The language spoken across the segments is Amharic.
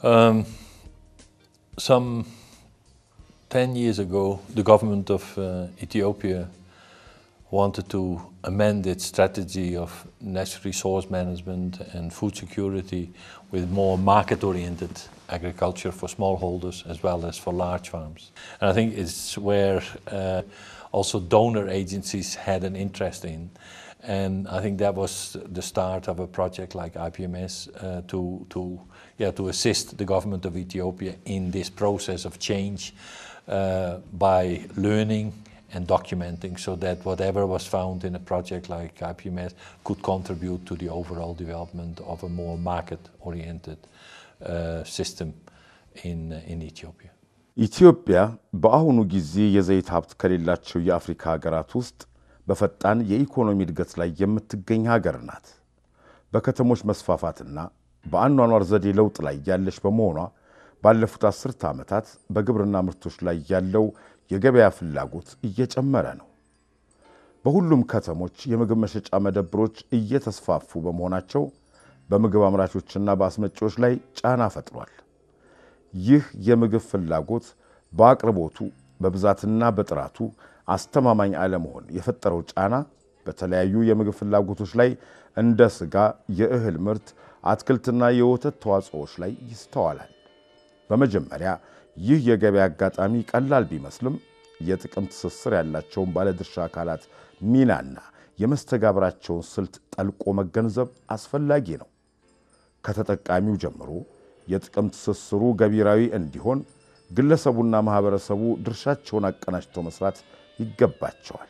Um, some 10 years ago, the government of uh, Ethiopia wanted to amend its strategy of natural resource management and food security with more market oriented agriculture for smallholders as well as for large farms. And I think it's where uh, also donor agencies had an interest in. And I think that was the start of a project like IPMS uh, to, to, yeah, to assist the government of Ethiopia in this process of change uh, by learning and documenting so that whatever was found in a project like IPMS could contribute to the overall development of a more market-oriented uh, system in, in Ethiopia. ኢትዮጵያ በአሁኑ ጊዜ የዘይት ሀብት ከሌላቸው የአፍሪካ ሀገራት ውስጥ በፈጣን የኢኮኖሚ እድገት ላይ የምትገኝ ሀገር ናት። በከተሞች መስፋፋትና በአኗኗር ዘዴ ለውጥ ላይ ያለች በመሆኗ ባለፉት አስርተ ዓመታት በግብርና ምርቶች ላይ ያለው የገበያ ፍላጎት እየጨመረ ነው። በሁሉም ከተሞች የምግብ መሸጫ መደብሮች እየተስፋፉ በመሆናቸው በምግብ አምራቾችና በአስመጪዎች ላይ ጫና ፈጥሯል። ይህ የምግብ ፍላጎት በአቅርቦቱ በብዛትና በጥራቱ አስተማማኝ አለመሆን የፈጠረው ጫና በተለያዩ የምግብ ፍላጎቶች ላይ እንደ ስጋ፣ የእህል ምርት፣ አትክልትና የወተት ተዋጽኦዎች ላይ ይስተዋላል። በመጀመሪያ ይህ የገበያ አጋጣሚ ቀላል ቢመስልም የጥቅም ትስስር ያላቸውን ባለድርሻ አካላት ሚናና የመስተጋብራቸውን ስልት ጠልቆ መገንዘብ አስፈላጊ ነው። ከተጠቃሚው ጀምሮ የጥቅም ትስስሩ ገቢራዊ እንዲሆን ግለሰቡና ማኅበረሰቡ ድርሻቸውን አቀናጅተው መስራት ይገባቸዋል።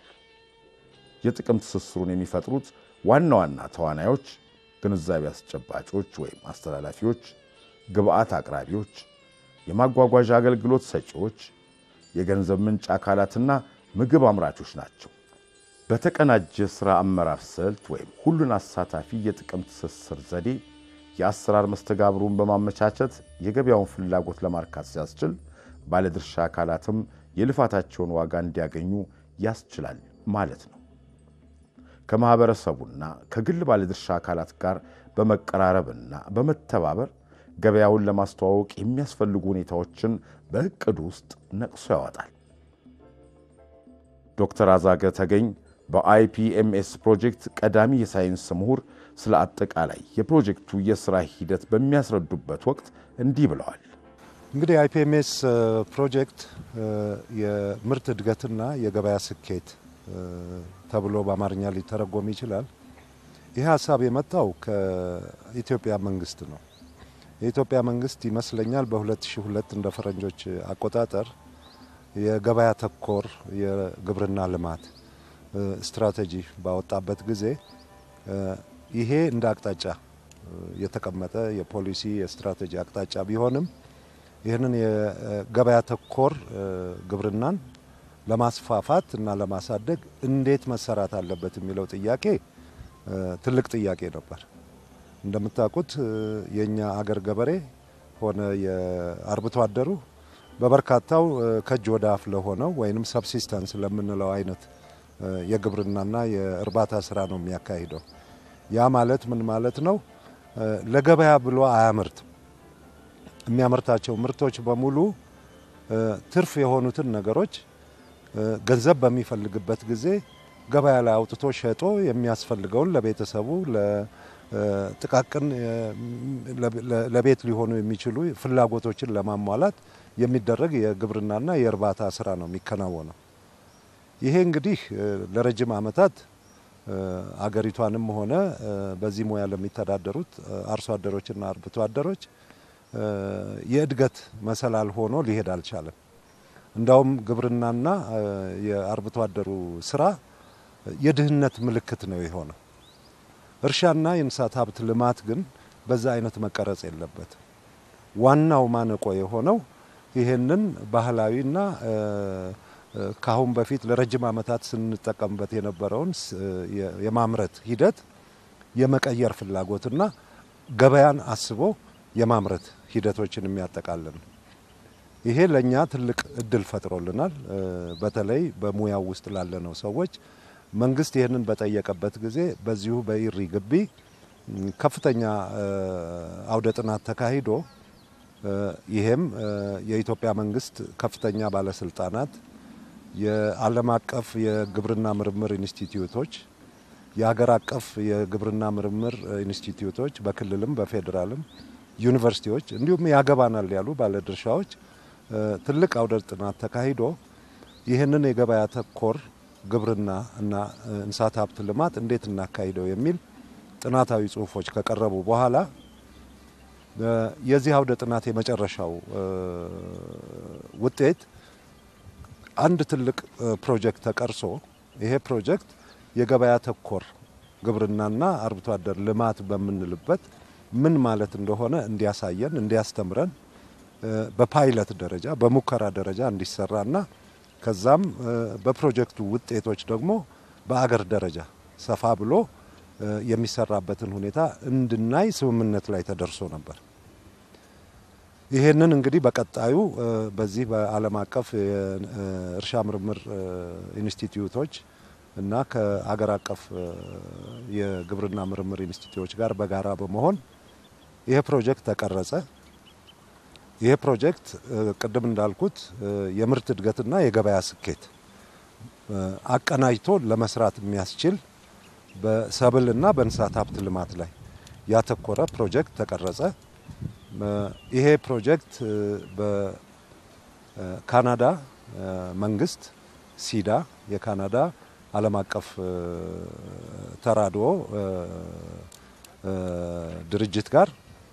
የጥቅም ትስስሩን የሚፈጥሩት ዋና ዋና ተዋናዮች ግንዛቤ አስጨባጮች ወይም አስተላላፊዎች፣ ግብአት አቅራቢዎች፣ የማጓጓዣ አገልግሎት ሰጪዎች፣ የገንዘብ ምንጭ አካላትና ምግብ አምራቾች ናቸው። በተቀናጀ ሥራ አመራር ስልት ወይም ሁሉን አሳታፊ የጥቅም ትስስር ዘዴ የአሰራር መስተጋብሩን በማመቻቸት የገበያውን ፍላጎት ለማርካት ሲያስችል ባለድርሻ አካላትም የልፋታቸውን ዋጋ እንዲያገኙ ያስችላል ማለት ነው። ከማኅበረሰቡና ከግል ባለድርሻ አካላት ጋር በመቀራረብና በመተባበር ገበያውን ለማስተዋወቅ የሚያስፈልጉ ሁኔታዎችን በዕቅዱ ውስጥ ነቅሶ ያወጣል። ዶክተር አዛገ ተገኝ በአይፒኤምኤስ ፕሮጀክት ቀዳሚ የሳይንስ ምሁር ስለ አጠቃላይ የፕሮጀክቱ የሥራ ሂደት በሚያስረዱበት ወቅት እንዲህ ብለዋል። እንግዲህ አይፒኤምኤስ ፕሮጀክት የምርት እድገትና የገበያ ስኬት ተብሎ በአማርኛ ሊተረጎም ይችላል። ይህ ሀሳብ የመጣው ከኢትዮጵያ መንግስት ነው። የኢትዮጵያ መንግስት ይመስለኛል በ2002 እንደ ፈረንጆች አቆጣጠር የገበያ ተኮር የግብርና ልማት ስትራቴጂ ባወጣበት ጊዜ ይሄ እንደ አቅጣጫ የተቀመጠ የፖሊሲ የስትራቴጂ አቅጣጫ ቢሆንም ይህንን የገበያ ተኮር ግብርናን ለማስፋፋት እና ለማሳደግ እንዴት መሰራት አለበት የሚለው ጥያቄ ትልቅ ጥያቄ ነበር። እንደምታውቁት የእኛ አገር ገበሬ ሆነ የአርብቶ አደሩ በበርካታው ከእጅ ወደ አፍ ለሆነው ወይንም ሰብሲስተንስ ለምንለው አይነት የግብርናና የእርባታ ስራ ነው የሚያካሂደው። ያ ማለት ምን ማለት ነው? ለገበያ ብሎ አያምርትም። የሚያመርታቸው ምርቶች በሙሉ ትርፍ የሆኑትን ነገሮች ገንዘብ በሚፈልግበት ጊዜ ገበያ ላይ አውጥቶ ሸጦ የሚያስፈልገውን ለቤተሰቡ ለጥቃቅን ለቤት ሊሆኑ የሚችሉ ፍላጎቶችን ለማሟላት የሚደረግ የግብርናና የእርባታ ስራ ነው የሚከናወነው። ይሄ እንግዲህ ለረጅም ዓመታት አገሪቷንም ሆነ በዚህ ሙያ ለሚተዳደሩት አርሶ አደሮችና አርብቶ አደሮች የእድገት መሰላል ሆኖ ሊሄድ አልቻለም። እንዳውም ግብርናና የአርብቶ አደሩ ስራ የድህነት ምልክት ነው የሆነው። እርሻና የእንስሳት ሀብት ልማት ግን በዛ አይነት መቀረጽ የለበትም። ዋናው ማነቆ የሆነው ይህንን ባህላዊና ከአሁን በፊት ለረጅም ዓመታት ስንጠቀምበት የነበረውን የማምረት ሂደት የመቀየር ፍላጎትና ገበያን አስቦ የማምረት ሂደቶችን የሚያጠቃልል ነው። ይሄ ለእኛ ትልቅ እድል ፈጥሮልናል። በተለይ በሙያው ውስጥ ላለነው ሰዎች መንግስት ይህንን በጠየቀበት ጊዜ በዚሁ በኢሪ ግቢ ከፍተኛ አውደ ጥናት ተካሂዶ ይሄም የኢትዮጵያ መንግስት ከፍተኛ ባለስልጣናት፣ የዓለም አቀፍ የግብርና ምርምር ኢንስቲትዩቶች፣ የሀገር አቀፍ የግብርና ምርምር ኢንስቲትዩቶች በክልልም በፌዴራልም ዩኒቨርሲቲዎች እንዲሁም ያገባናል ያሉ ባለድርሻዎች ትልቅ አውደ ጥናት ተካሂዶ ይህንን የገበያ ተኮር ግብርና እና እንስሳት ሀብት ልማት እንዴት እናካሂደው የሚል ጥናታዊ ጽሁፎች ከቀረቡ በኋላ የዚህ አውደ ጥናት የመጨረሻው ውጤት አንድ ትልቅ ፕሮጀክት ተቀርሶ ይሄ ፕሮጀክት የገበያ ተኮር ግብርናና አርብቶ አደር ልማት በምንልበት ምን ማለት እንደሆነ እንዲያሳየን እንዲያስተምረን በፓይለት ደረጃ በሙከራ ደረጃ እንዲሰራና ከዛም በፕሮጀክቱ ውጤቶች ደግሞ በአገር ደረጃ ሰፋ ብሎ የሚሰራበትን ሁኔታ እንድናይ ስምምነት ላይ ተደርሶ ነበር። ይሄንን እንግዲህ በቀጣዩ በዚህ በዓለም አቀፍ የእርሻ ምርምር ኢንስቲትዩቶች እና ከአገር አቀፍ የግብርና ምርምር ኢንስቲትዩቶች ጋር በጋራ በመሆን ይሄ ፕሮጀክት ተቀረጸ። ይሄ ፕሮጀክት ቅድም እንዳልኩት የምርት እድገትና የገበያ ስኬት አቀናጅቶ ለመስራት የሚያስችል በሰብልና በእንስሳት ሀብት ልማት ላይ ያተኮረ ፕሮጀክት ተቀረጸ። ይሄ ፕሮጀክት በካናዳ መንግስት ሲዳ የካናዳ ዓለም አቀፍ ተራድኦ ድርጅት ጋር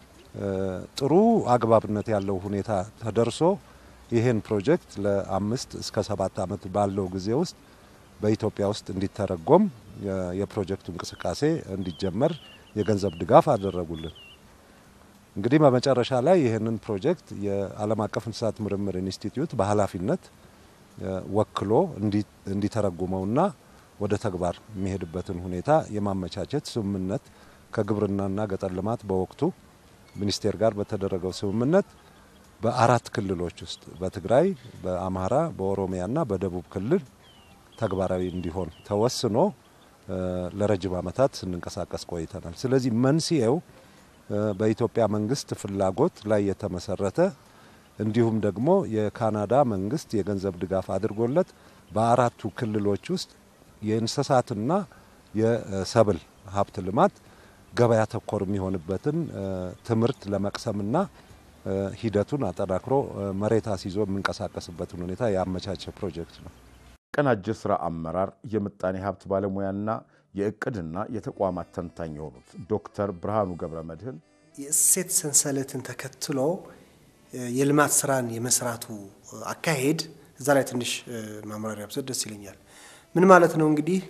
ጥሩ አግባብነት ያለው ሁኔታ ተደርሶ ይህን ፕሮጀክት ለአምስት እስከ ሰባት ዓመት ባለው ጊዜ ውስጥ በኢትዮጵያ ውስጥ እንዲተረጎም የፕሮጀክቱ እንቅስቃሴ እንዲጀመር የገንዘብ ድጋፍ አደረጉልን። እንግዲህ በመጨረሻ ላይ ይህንን ፕሮጀክት የዓለም አቀፍ እንስሳት ምርምር ኢንስቲትዩት በኃላፊነት ወክሎ እንዲተረጉመውና ወደ ተግባር የሚሄድበትን ሁኔታ የማመቻቸት ስምምነት ከግብርናና ገጠር ልማት በወቅቱ ሚኒስቴር ጋር በተደረገው ስምምነት በአራት ክልሎች ውስጥ በትግራይ፣ በአማራ፣ በኦሮሚያና በደቡብ ክልል ተግባራዊ እንዲሆን ተወስኖ ለረጅም ዓመታት ስንንቀሳቀስ ቆይተናል። ስለዚህ መንስኤው በኢትዮጵያ መንግስት ፍላጎት ላይ የተመሰረተ እንዲሁም ደግሞ የካናዳ መንግስት የገንዘብ ድጋፍ አድርጎለት በአራቱ ክልሎች ውስጥ የእንስሳትና የሰብል ሀብት ልማት ገበያ ተኮር የሚሆንበትን ትምህርት ለመቅሰምና ሂደቱን አጠናክሮ መሬት አስይዞ የምንቀሳቀስበትን ሁኔታ ያመቻቸ ፕሮጀክት ነው። ቀናጀ ስራ አመራር የምጣኔ ሀብት ባለሙያና የእቅድና የተቋማት ተንታኝ የሆኑት ዶክተር ብርሃኑ ገብረ መድህን የእሴት ሰንሰለትን ተከትሎ የልማት ስራን የመስራቱ አካሄድ እዛ ላይ ትንሽ ማምራሪያ ብሰጥ ደስ ይለኛል። ምን ማለት ነው እንግዲህ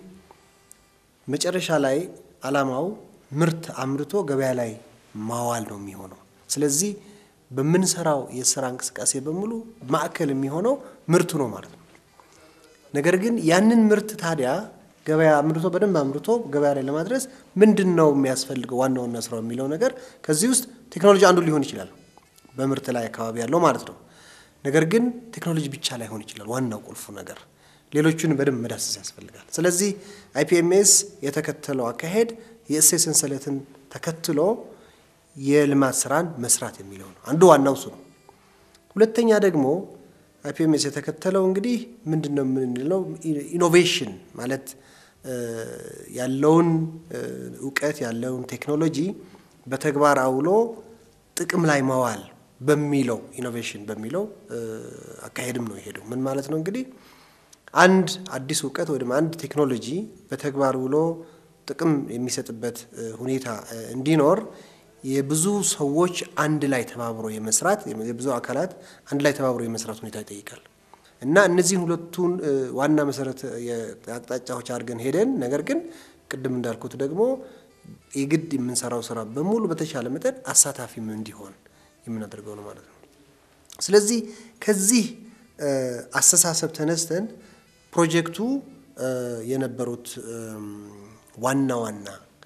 መጨረሻ ላይ አላማው ምርት አምርቶ ገበያ ላይ ማዋል ነው የሚሆነው። ስለዚህ በምንሰራው የስራ እንቅስቃሴ በሙሉ ማዕከል የሚሆነው ምርቱ ነው ማለት ነው። ነገር ግን ያንን ምርት ታዲያ ገበያ አምርቶ በደንብ አምርቶ ገበያ ላይ ለማድረስ ምንድን ነው የሚያስፈልገው ዋና ዋና ስራው የሚለው ነገር ከዚህ ውስጥ ቴክኖሎጂ አንዱ ሊሆን ይችላል፣ በምርት ላይ አካባቢ ያለው ማለት ነው። ነገር ግን ቴክኖሎጂ ብቻ ላይሆን ይችላል ዋናው ቁልፉ ነገር ሌሎቹን በደንብ መዳሰስ ያስፈልጋል። ስለዚህ አይፒኤምኤስ የተከተለው አካሄድ የእሴት ሰንሰለትን ተከትሎ የልማት ስራን መስራት የሚለው ነው። አንዱ ዋናው እሱ ነው። ሁለተኛ ደግሞ አይፒኤምኤስ የተከተለው እንግዲህ ምንድን ነው የምንለው ኢኖቬሽን ማለት ያለውን እውቀት ያለውን ቴክኖሎጂ በተግባር አውሎ ጥቅም ላይ መዋል በሚለው ኢኖቬሽን በሚለው አካሄድም ነው የሄደው። ምን ማለት ነው እንግዲህ አንድ አዲስ እውቀት ወይም አንድ ቴክኖሎጂ በተግባር ውሎ ጥቅም የሚሰጥበት ሁኔታ እንዲኖር የብዙ ሰዎች አንድ ላይ ተባብሮ የመስራት የብዙ አካላት አንድ ላይ ተባብሮ የመስራት ሁኔታ ይጠይቃል እና እነዚህን ሁለቱን ዋና መሰረት አቅጣጫዎች አድርገን ሄደን ነገር ግን ቅድም እንዳልኩት ደግሞ የግድ የምንሰራው ስራ በሙሉ በተሻለ መጠን አሳታፊም እንዲሆን የምናደርገው ነው ማለት ነው። ስለዚህ ከዚህ አስተሳሰብ ተነስተን ፕሮጀክቱ የነበሩት ዋና ዋና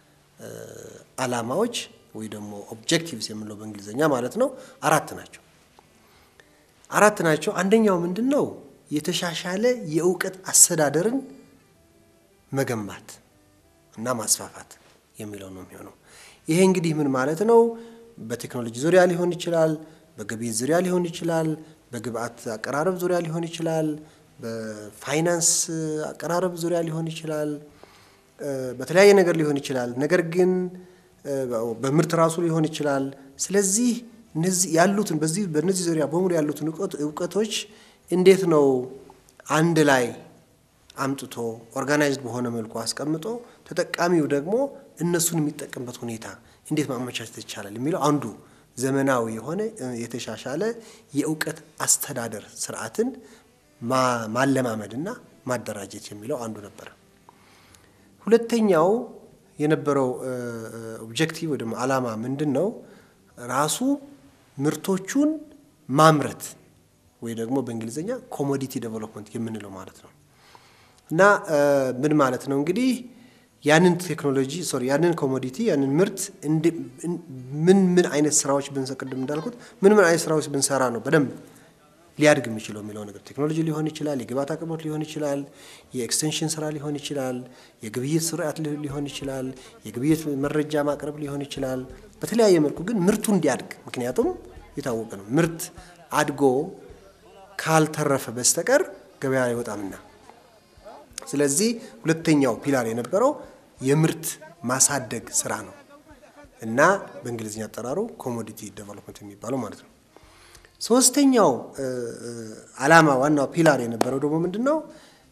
አላማዎች ወይ ደግሞ ኦብጀክቲቭስ የምንለው በእንግሊዝኛ ማለት ነው አራት ናቸው። አራት ናቸው። አንደኛው ምንድን ነው? የተሻሻለ የእውቀት አስተዳደርን መገንባት እና ማስፋፋት የሚለው ነው የሚሆነው። ይሄ እንግዲህ ምን ማለት ነው? በቴክኖሎጂ ዙሪያ ሊሆን ይችላል፣ በግብይት ዙሪያ ሊሆን ይችላል፣ በግብአት አቀራረብ ዙሪያ ሊሆን ይችላል፣ በፋይናንስ አቀራረብ ዙሪያ ሊሆን ይችላል፣ በተለያየ ነገር ሊሆን ይችላል። ነገር ግን በምርት ራሱ ሊሆን ይችላል። ስለዚህ እነዚህ ያሉትን በዚህ በእነዚህ ዙሪያ በሙሉ ያሉትን እውቀቶች እንዴት ነው አንድ ላይ አምጥቶ ኦርጋናይዝድ በሆነ መልኩ አስቀምጦ ተጠቃሚው ደግሞ እነሱን የሚጠቀምበት ሁኔታ እንዴት ማመቻቸት ይቻላል የሚለው አንዱ ዘመናዊ የሆነ የተሻሻለ የእውቀት አስተዳደር ስርዓትን ማለማመድና ማደራጀት የሚለው አንዱ ነበር። ሁለተኛው የነበረው ኦብጀክቲቭ ወይ ደግሞ ዓላማ ምንድን ነው? ራሱ ምርቶቹን ማምረት ወይ ደግሞ በእንግሊዝኛ ኮሞዲቲ ዴቨሎፕመንት የምንለው ማለት ነው። እና ምን ማለት ነው እንግዲህ ያንን ቴክኖሎጂ ሶሪ ያንን ኮሞዲቲ ያንን ምርት ምን ምን አይነት ስራዎች ብንሰራ ቅድም እንዳልኩት ምን ምን አይነት ስራዎች ብንሰራ ነው በደንብ ሊያድግ የሚችለው የሚለው ነገር ቴክኖሎጂ ሊሆን ይችላል፣ የግብአት አቅርቦት ሊሆን ይችላል፣ የኤክስቴንሽን ስራ ሊሆን ይችላል፣ የግብይት ስርዓት ሊሆን ይችላል፣ የግብይት መረጃ ማቅረብ ሊሆን ይችላል። በተለያየ መልኩ ግን ምርቱ እንዲያድግ ምክንያቱም የታወቀ ነው ምርት አድጎ ካልተረፈ በስተቀር ገበያ አይወጣምና። ስለዚህ ሁለተኛው ፒላር የነበረው የምርት ማሳደግ ስራ ነው እና በእንግሊዝኛ አጠራሩ ኮሞዲቲ ዴቨሎፕመንት የሚባለው ማለት ነው። ሶስተኛው ዓላማ ዋናው ፒላር የነበረው ደግሞ ምንድን ነው?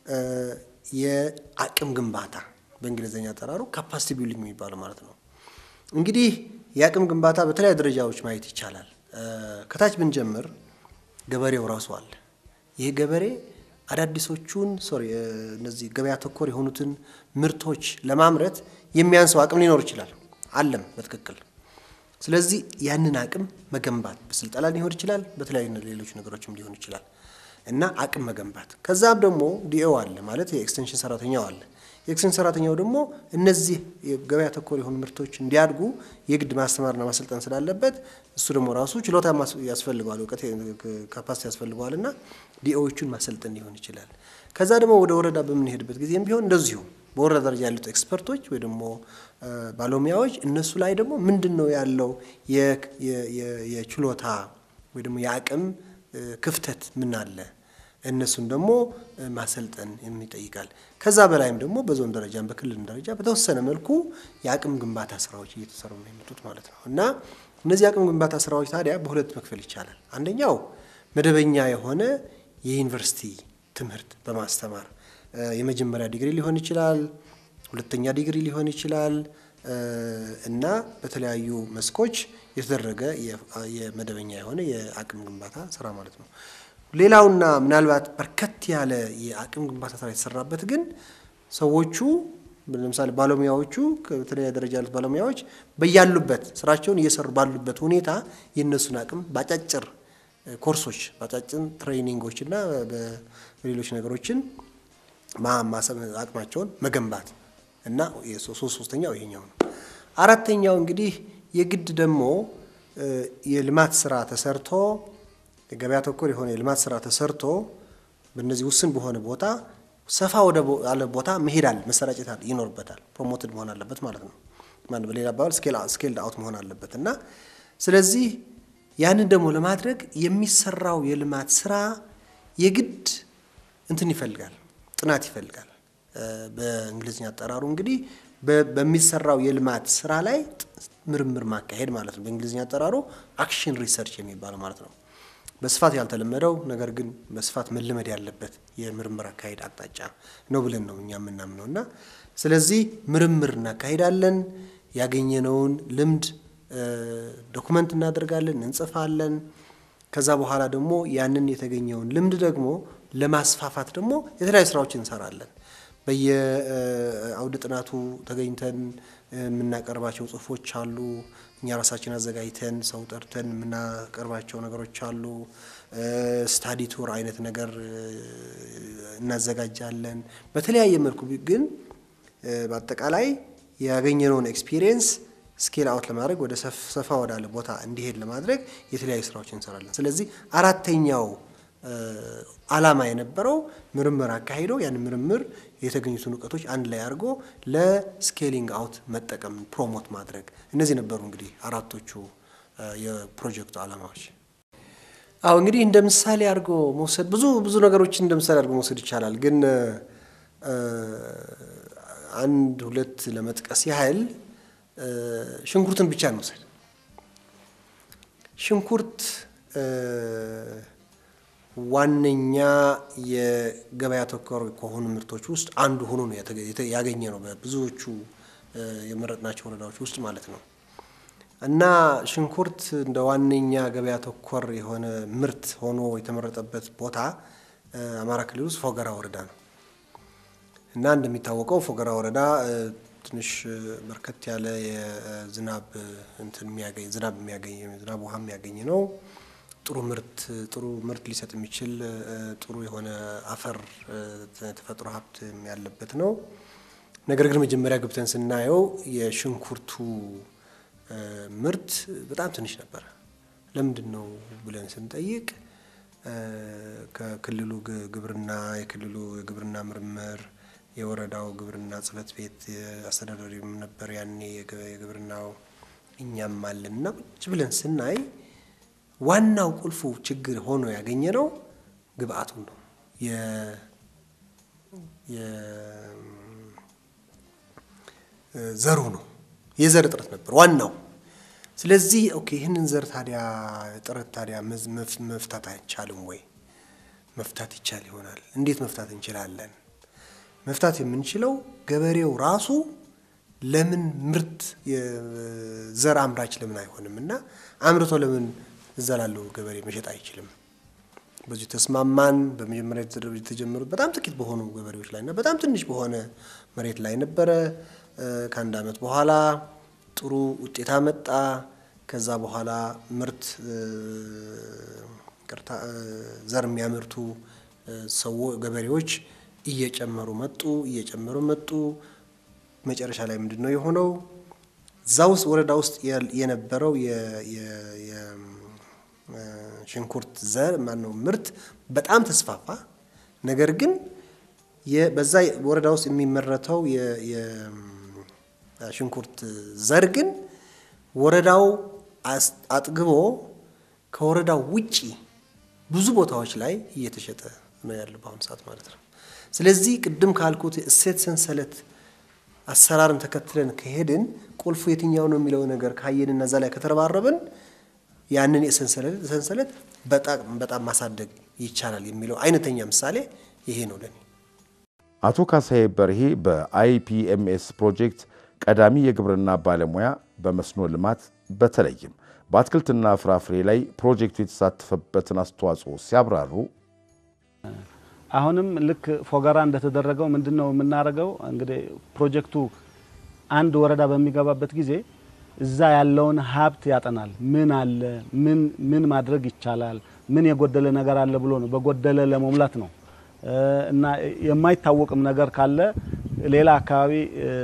የአቅም ግንባታ በእንግሊዝኛ አጠራሩ ካፓሲቲ ቢልዲንግ የሚባለው ማለት ነው። እንግዲህ የአቅም ግንባታ በተለያዩ ደረጃዎች ማየት ይቻላል። ከታች ብንጀምር ገበሬው ራሱ አለ። ይህ ገበሬ አዳዲሶቹን ሶሪ እነዚህ ገበያ ተኮር የሆኑትን ምርቶች ለማምረት የሚያንሰው አቅም ሊኖር ይችላል። አለም በትክክል ስለዚህ ያንን አቅም መገንባት በስልጠና ሊሆን ይችላል፣ በተለያዩ ሌሎች ነገሮችም ሊሆን ይችላል እና አቅም መገንባት። ከዛም ደግሞ ዲኦ አለ ማለት የኤክስቴንሽን ሰራተኛው አለ። የኤክስቴንሽን ሰራተኛው ደግሞ እነዚህ ገበያ ተኮር የሆኑ ምርቶች እንዲያድጉ የግድ ማስተማርና ማሰልጠን ስላለበት እሱ ደግሞ ራሱ ችሎታ ያስፈልገዋል፣ እውቀት ካፓሲቲ ያስፈልገዋል እና ዲኦዎቹን ማሰልጠን ሊሆን ይችላል። ከዛ ደግሞ ወደ ወረዳ በምንሄድበት ጊዜም ቢሆን እንደዚሁ በወረዳ ደረጃ ያሉት ኤክስፐርቶች ወይ ደግሞ ባለሙያዎች እነሱ ላይ ደግሞ ምንድን ነው ያለው የችሎታ ወይ ደግሞ የአቅም ክፍተት ምን አለ እነሱን ደግሞ ማሰልጠን ይጠይቃል። ከዛ በላይም ደግሞ በዞን ደረጃም በክልል ደረጃ በተወሰነ መልኩ የአቅም ግንባታ ስራዎች እየተሰሩ ነው የመጡት ማለት ነው እና እነዚህ የአቅም ግንባታ ስራዎች ታዲያ በሁለት መክፈል ይቻላል። አንደኛው መደበኛ የሆነ የዩኒቨርሲቲ ትምህርት በማስተማር የመጀመሪያ ዲግሪ ሊሆን ይችላል፣ ሁለተኛ ዲግሪ ሊሆን ይችላል እና በተለያዩ መስኮች የተደረገ የመደበኛ የሆነ የአቅም ግንባታ ስራ ማለት ነው። ሌላውና ምናልባት በርከት ያለ የአቅም ግንባታ ስራ የተሰራበት ግን ሰዎቹ ለምሳሌ ባለሙያዎቹ በተለያየ ደረጃ ያሉት ባለሙያዎች በያሉበት ስራቸውን እየሰሩ ባሉበት ሁኔታ የእነሱን አቅም በአጫጭር ኮርሶች በአጫጭር ትሬኒንጎች እና በሌሎች ነገሮችን አቅማቸውን መገንባት እና ሶስት ሶስተኛው ይሄኛው ነው። አራተኛው እንግዲህ የግድ ደግሞ የልማት ስራ ተሰርቶ የገበያ ተኮር የሆነ የልማት ስራ ተሰርቶ በእነዚህ ውስን በሆነ ቦታ ሰፋ ወደ ያለ ቦታ መሄድ አለ መሰራጨት ይኖርበታል። ፕሮሞትድ መሆን አለበት ማለት ነው። ማን በሌላ አባባል ስኬል አውት መሆን አለበት እና ስለዚህ ያንን ደግሞ ለማድረግ የሚሰራው የልማት ስራ የግድ እንትን ይፈልጋል፣ ጥናት ይፈልጋል። በእንግሊዝኛ አጠራሩ እንግዲህ በሚሰራው የልማት ስራ ላይ ምርምር ማካሄድ ማለት ነው። በእንግሊዝኛ አጠራሩ አክሽን ሪሰርች የሚባለው ማለት ነው። በስፋት ያልተለመደው ነገር ግን በስፋት መለመድ ያለበት የምርምር አካሄድ አቅጣጫ ነው ብለን ነው እኛ የምናምነው እና ስለዚህ ምርምር እናካሄዳለን። ያገኘነውን ልምድ ዶኩመንት እናደርጋለን፣ እንጽፋለን። ከዛ በኋላ ደግሞ ያንን የተገኘውን ልምድ ደግሞ ለማስፋፋት ደግሞ የተለያዩ ስራዎች እንሰራለን። በየአውደ ጥናቱ ተገኝተን የምናቀርባቸው ጽሁፎች አሉ። እኛ ራሳችን አዘጋጅተን ሰው ጠርተን የምናቀርባቸው ነገሮች አሉ። ስታዲ ቱር አይነት ነገር እናዘጋጃለን። በተለያየ መልኩ ግን በአጠቃላይ ያገኘነውን ኤክስፒሪየንስ ስኬል አውት ለማድረግ ወደ ሰፋ ወዳለ ቦታ እንዲሄድ ለማድረግ የተለያዩ ስራዎች እንሰራለን። ስለዚህ አራተኛው ዓላማ የነበረው ምርምር አካሂዶ ያን ምርምር የተገኙትን እውቀቶች አንድ ላይ አድርጎ ለስኬሊንግ አውት መጠቀም ፕሮሞት ማድረግ እነዚህ ነበሩ እንግዲህ አራቶቹ የፕሮጀክቱ ዓላማዎች። አዎ እንግዲህ እንደ ምሳሌ አድርጎ መውሰድ ብዙ ብዙ ነገሮችን እንደ ምሳሌ አድርጎ መውሰድ ይቻላል። ግን አንድ ሁለት ለመጥቀስ ያህል ሽንኩርትን ብቻ እንውሰድ። ሽንኩርት ዋነኛ የገበያ ተኮር ከሆኑ ምርቶች ውስጥ አንዱ ሆኖ ነው ያገኘ ነው በብዙዎቹ የመረጥናቸው ወረዳዎች ውስጥ ማለት ነው። እና ሽንኩርት እንደ ዋነኛ ገበያ ተኮር የሆነ ምርት ሆኖ የተመረጠበት ቦታ አማራ ክልል ውስጥ ፎገራ ወረዳ ነው። እና እንደሚታወቀው ፎገራ ወረዳ ትንሽ በርከት ያለ የዝናብ እንትን የሚያገኝ ዝናብ የሚያገኝ ዝናብ ውሃ የሚያገኝ ነው። ጥሩ ምርት ጥሩ ምርት ሊሰጥ የሚችል ጥሩ የሆነ አፈር ተፈጥሮ ሀብት ያለበት ነው። ነገር ግን መጀመሪያ ገብተን ስናየው የሽንኩርቱ ምርት በጣም ትንሽ ነበረ። ለምንድን ነው ብለን ስንጠይቅ ከክልሉ ግብርና የክልሉ የግብርና ምርምር የወረዳው ግብርና ጽሕፈት ቤት አስተዳዳሪም ነበር ያኔ የግብርናው እኛም አለን እና ቁጭ ብለን ስናይ ዋናው ቁልፉ ችግር ሆኖ ያገኘ ነው ግብአቱ ነው። ዘሩ ነው። የዘር እጥረት ነበር ዋናው። ስለዚህ ኦኬ ይህንን ዘር ታዲያ እጥረት ታዲያ መፍታት አይቻልም ወይ? መፍታት ይቻል ይሆናል። እንዴት መፍታት እንችላለን? መፍታት የምንችለው ገበሬው ራሱ ለምን ምርት ዘር አምራች ለምን አይሆንም እና አምርቶ ለምን እዛ ላለው ገበሬ መሸጥ አይችልም? በዚህ ተስማማን። በመጀመሪያ የተጀመሩት በጣም ጥቂት በሆኑ ገበሬዎች ላይ እና በጣም ትንሽ በሆነ መሬት ላይ ነበረ። ከአንድ ዓመት በኋላ ጥሩ ውጤት አመጣ። ከዛ በኋላ ምርት ቅርታ ዘር የሚያመርቱ ሰው ገበሬዎች እየጨመሩ መጡ እየጨመሩ መጡ። መጨረሻ ላይ ምንድን ነው የሆነው? እዛ ውስጥ ወረዳ ውስጥ የነበረው የሽንኩርት ዘር ማነው ምርት በጣም ተስፋፋ። ነገር ግን በዛ ወረዳ ውስጥ የሚመረተው የሽንኩርት ዘር ግን ወረዳው አጥግቦ ከወረዳው ውጪ ብዙ ቦታዎች ላይ እየተሸጠ ነው ያለው በአሁኑ ሰዓት ማለት ነው። ስለዚህ ቅድም ካልኩት እሴት ሰንሰለት አሰራርን ተከትለን ከሄድን ቁልፉ የትኛው ነው የሚለው ነገር ካየንና እዛ ላይ ከተረባረብን ያንን የሰንሰለት በጣም ማሳደግ ይቻላል የሚለው አይነተኛ ምሳሌ ይሄ ነው ለኔ። አቶ ካሳዬ በርሄ በአይፒኤምኤስ ፕሮጀክት ቀዳሚ የግብርና ባለሙያ በመስኖ ልማት በተለይም በአትክልትና ፍራፍሬ ላይ ፕሮጀክቱ የተሳተፈበትን አስተዋጽኦ ሲያብራሩ አሁንም ልክ ፎገራ እንደተደረገው ምንድን ነው የምናደርገው? እንግዲህ ፕሮጀክቱ አንድ ወረዳ በሚገባበት ጊዜ እዛ ያለውን ሀብት ያጠናል። ምን አለ፣ ምን ማድረግ ይቻላል፣ ምን የጎደለ ነገር አለ ብሎ ነው በጎደለ ለመሙላት ነው እና የማይታወቅም ነገር ካለ ሌላ አካባቢ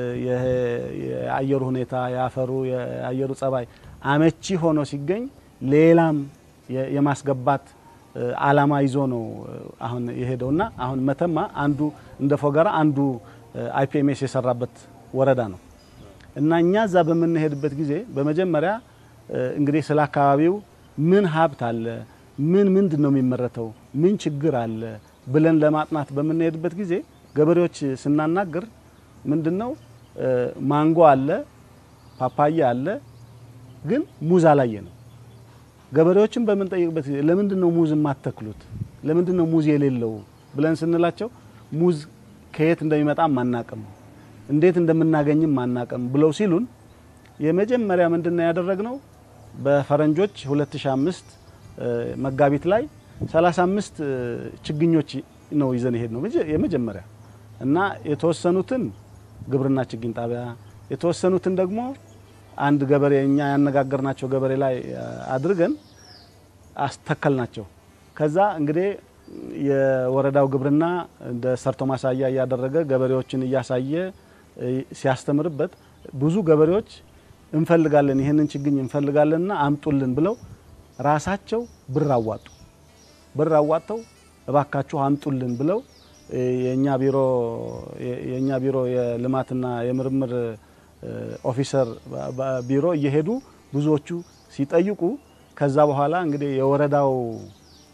የአየሩ ሁኔታ የአፈሩ የአየሩ ጸባይ አመቺ ሆኖ ሲገኝ ሌላም የማስገባት አላማ ይዞ ነው አሁን የሄደውና አሁን መተማ አንዱ እንደ ፎገራ አንዱ አይፒኤምኤስ የሰራበት ወረዳ ነው እና እኛ እዛ በምንሄድበት ጊዜ በመጀመሪያ እንግዲህ ስለ አካባቢው ምን ሀብት አለ፣ ምን ምንድን ነው የሚመረተው፣ ምን ችግር አለ ብለን ለማጥናት በምንሄድበት ጊዜ ገበሬዎች ስናናግር ምንድን ነው ማንጎ አለ፣ ፓፓያ አለ፣ ግን ሙዝ አላየ ነው። ገበሬዎችን በምንጠይቅበት ጊዜ ለምንድን ነው ሙዝ የማተክሉት? ለምንድን ነው ሙዝ የሌለው ብለን ስንላቸው ሙዝ ከየት እንደሚመጣም አናቅም፣ እንዴት እንደምናገኝም አናቅም ብለው ሲሉን የመጀመሪያ ምንድን ነው ያደረግነው በፈረንጆች 2005 መጋቢት ላይ 35 ችግኞች ነው ይዘን ይሄድ ነው የመጀመሪያ እና የተወሰኑትን ግብርና ችግኝ ጣቢያ የተወሰኑትን ደግሞ አንድ ገበሬ እኛ ያነጋገርናቸው ገበሬ ላይ አድርገን አስተከል ናቸው። ከዛ እንግዲህ የወረዳው ግብርና እንደ ሰርቶ ማሳያ እያደረገ ገበሬዎችን እያሳየ ሲያስተምርበት ብዙ ገበሬዎች እንፈልጋለን ይህንን ችግኝ እንፈልጋለንና አምጡልን ብለው ራሳቸው ብር አዋጡ። ብር አዋጥተው እባካችሁ አምጡልን ብለው የኛ ቢሮ የኛ ቢሮ የልማትና የምርምር ኦፊሰር ቢሮ እየሄዱ ብዙዎቹ ሲጠይቁ ከዛ በኋላ እንግዲህ የወረዳው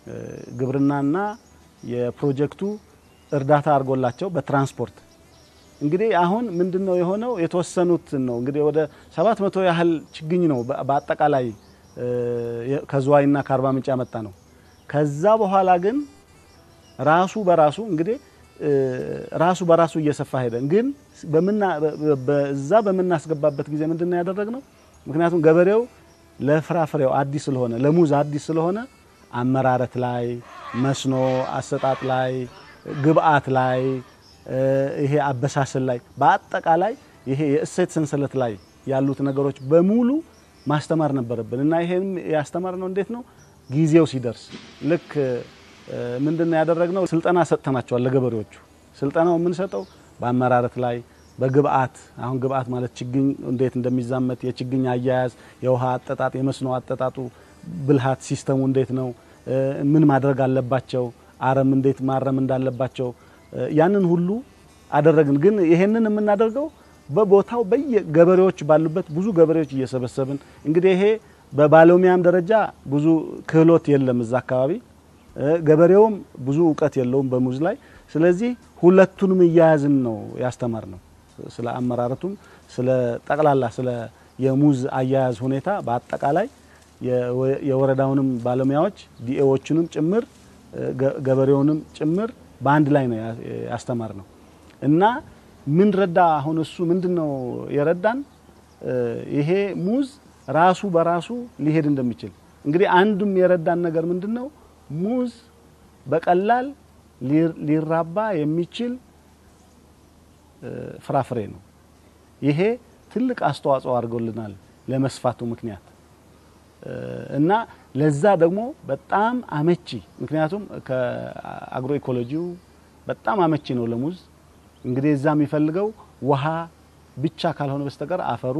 ግብርናና የፕሮጀክቱ እርዳታ አድርጎላቸው በትራንስፖርት እንግዲህ አሁን ምንድን ነው የሆነው? የተወሰኑትን ነው እንግዲህ ወደ ሰባት መቶ ያህል ችግኝ ነው በአጠቃላይ ከዝዋይና ከአርባ ምንጭ ያመጣ ነው። ከዛ በኋላ ግን ራሱ በራሱ እንግዲህ ራሱ በራሱ እየሰፋ ሄደ። ግን በዛ በምናስገባበት ጊዜ ምንድን ነው ያደረግነው? ምክንያቱም ገበሬው ለፍራፍሬው አዲስ ስለሆነ ለሙዝ አዲስ ስለሆነ አመራረት ላይ፣ መስኖ አሰጣጥ ላይ፣ ግብአት ላይ፣ ይሄ አበሳሰል ላይ በአጠቃላይ ይሄ የእሴት ሰንሰለት ላይ ያሉት ነገሮች በሙሉ ማስተማር ነበረብን እና ይሄም ያስተማር ነው እንዴት ነው ጊዜው ሲደርስ ልክ ምንድን ነው ያደረግነው? ስልጠና ሰጥተናቸዋል ለገበሬዎቹ። ስልጠናው የምንሰጠው በአመራረት ላይ በግብአት አሁን ግብአት ማለት ችግኝ እንዴት እንደሚዛመት የችግኝ አያያዝ፣ የውሃ አጠጣጥ፣ የመስኖ አጠጣጡ ብልሃት ሲስተሙ እንዴት ነው፣ ምን ማድረግ አለባቸው፣ አረም እንዴት ማረም እንዳለባቸው ያንን ሁሉ አደረግን። ግን ይሄንን የምናደርገው በቦታው በየገበሬዎች ባሉበት ብዙ ገበሬዎች እየሰበሰብን እንግዲህ ይሄ በባለሙያም ደረጃ ብዙ ክህሎት የለም እዛ አካባቢ ገበሬውም ብዙ እውቀት የለውም በሙዝ ላይ። ስለዚህ ሁለቱንም እያያዝን ነው ያስተማር ነው። ስለ አመራረቱም ስለ ጠቅላላ ስለ የሙዝ አያያዝ ሁኔታ በአጠቃላይ የወረዳውንም ባለሙያዎች ዲኤዎቹንም ጭምር ገበሬውንም ጭምር በአንድ ላይ ነው ያስተማር ነው እና ምን ረዳ አሁን እሱ ምንድን ነው የረዳን ይሄ ሙዝ ራሱ በራሱ ሊሄድ እንደሚችል እንግዲህ አንዱም የረዳን ነገር ምንድን ነው ሙዝ በቀላል ሊራባ የሚችል ፍራፍሬ ነው። ይሄ ትልቅ አስተዋጽኦ አድርጎልናል ለመስፋቱ ምክንያት እና ለዛ ደግሞ በጣም አመቺ ምክንያቱም ከአግሮ ኢኮሎጂው በጣም አመቺ ነው ለሙዝ። እንግዲህ እዛ የሚፈልገው ውሃ ብቻ ካልሆነ በስተቀር አፈሩ፣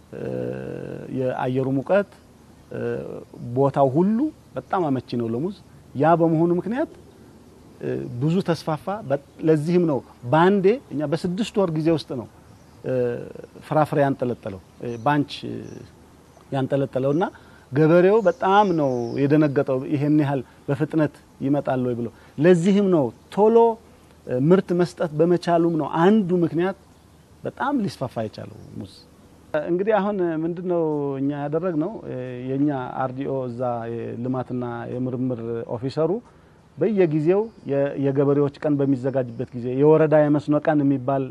የአየሩ ሙቀት፣ ቦታው ሁሉ በጣም አመቺ ነው ለሙዝ። ያ በመሆኑ ምክንያት ብዙ ተስፋፋ። ለዚህም ነው በአንዴ እኛ በስድስት ወር ጊዜ ውስጥ ነው ፍራፍሬ ያንጠለጠለው ባንች ያንጠለጠለው እና ገበሬው በጣም ነው የደነገጠው። ይሄን ያህል በፍጥነት ይመጣል ወይ ብሎ ለዚህም ነው ቶሎ ምርት መስጠት በመቻሉም ነው አንዱ ምክንያት በጣም ሊስፋፋ የቻለው ሙዝ። እንግዲህ አሁን ምንድነው እኛ ያደረግነው የኛ አርዲኦ እዛ የልማትና የምርምር ኦፊሰሩ በየጊዜው የገበሬዎች ቀን በሚዘጋጅበት ጊዜ የወረዳ የመስኖ ቀን የሚባል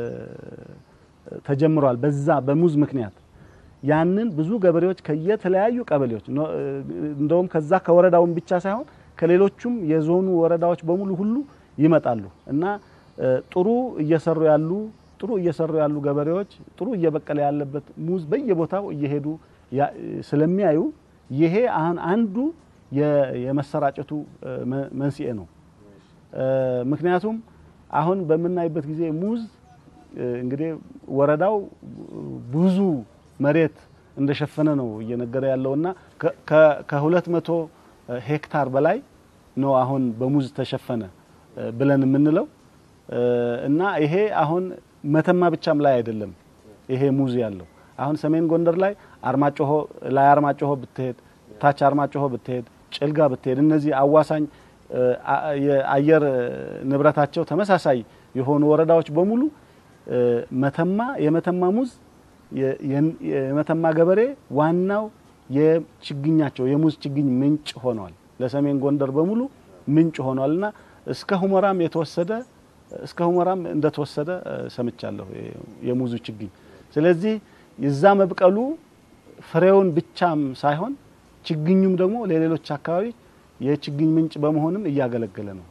ተጀምሯል። በዛ በሙዝ ምክንያት ያንን ብዙ ገበሬዎች ከየተለያዩ ቀበሌዎች እንደውም ከዛ ከወረዳውን ብቻ ሳይሆን ከሌሎቹም የዞኑ ወረዳዎች በሙሉ ሁሉ ይመጣሉ እና ጥሩ እየሰሩ ያሉ ጥሩ እየሰሩ ያሉ ገበሬዎች ጥሩ እየበቀለ ያለበት ሙዝ በየቦታው እየሄዱ ስለሚያዩ ይሄ አሁን አንዱ የመሰራጨቱ መንስኤ ነው። ምክንያቱም አሁን በምናይበት ጊዜ ሙዝ እንግዲህ ወረዳው ብዙ መሬት እንደሸፈነ ነው እየነገረ ያለውና ከሁለት መቶ ሄክታር በላይ ነው አሁን በሙዝ ተሸፈነ ብለን የምንለው እና ይሄ አሁን መተማ ብቻም ላይ አይደለም ይሄ ሙዝ ያለው አሁን ሰሜን ጎንደር ላይ አርማጭሆ ላይ አርማጭሆ ብትሄድ ታች አርማጭሆ ብትሄድ ጭልጋ ብትሄድ እነዚህ አዋሳኝ የአየር ንብረታቸው ተመሳሳይ የሆኑ ወረዳዎች በሙሉ መተማ የመተማ ሙዝ የመተማ ገበሬ ዋናው የችግኛቸው የሙዝ ችግኝ ምንጭ ሆኗል። ለሰሜን ጎንደር በሙሉ ምንጭ ሆኗል እና እስከ ሁመራም የተወሰደ እስከ ሁመራም እንደተወሰደ ሰምቻለሁ የሙዙ ችግኝ። ስለዚህ የዛ መብቀሉ ፍሬውን ብቻም ሳይሆን ችግኙም ደግሞ ለሌሎች አካባቢ የችግኝ ምንጭ በመሆንም እያገለገለ ነው።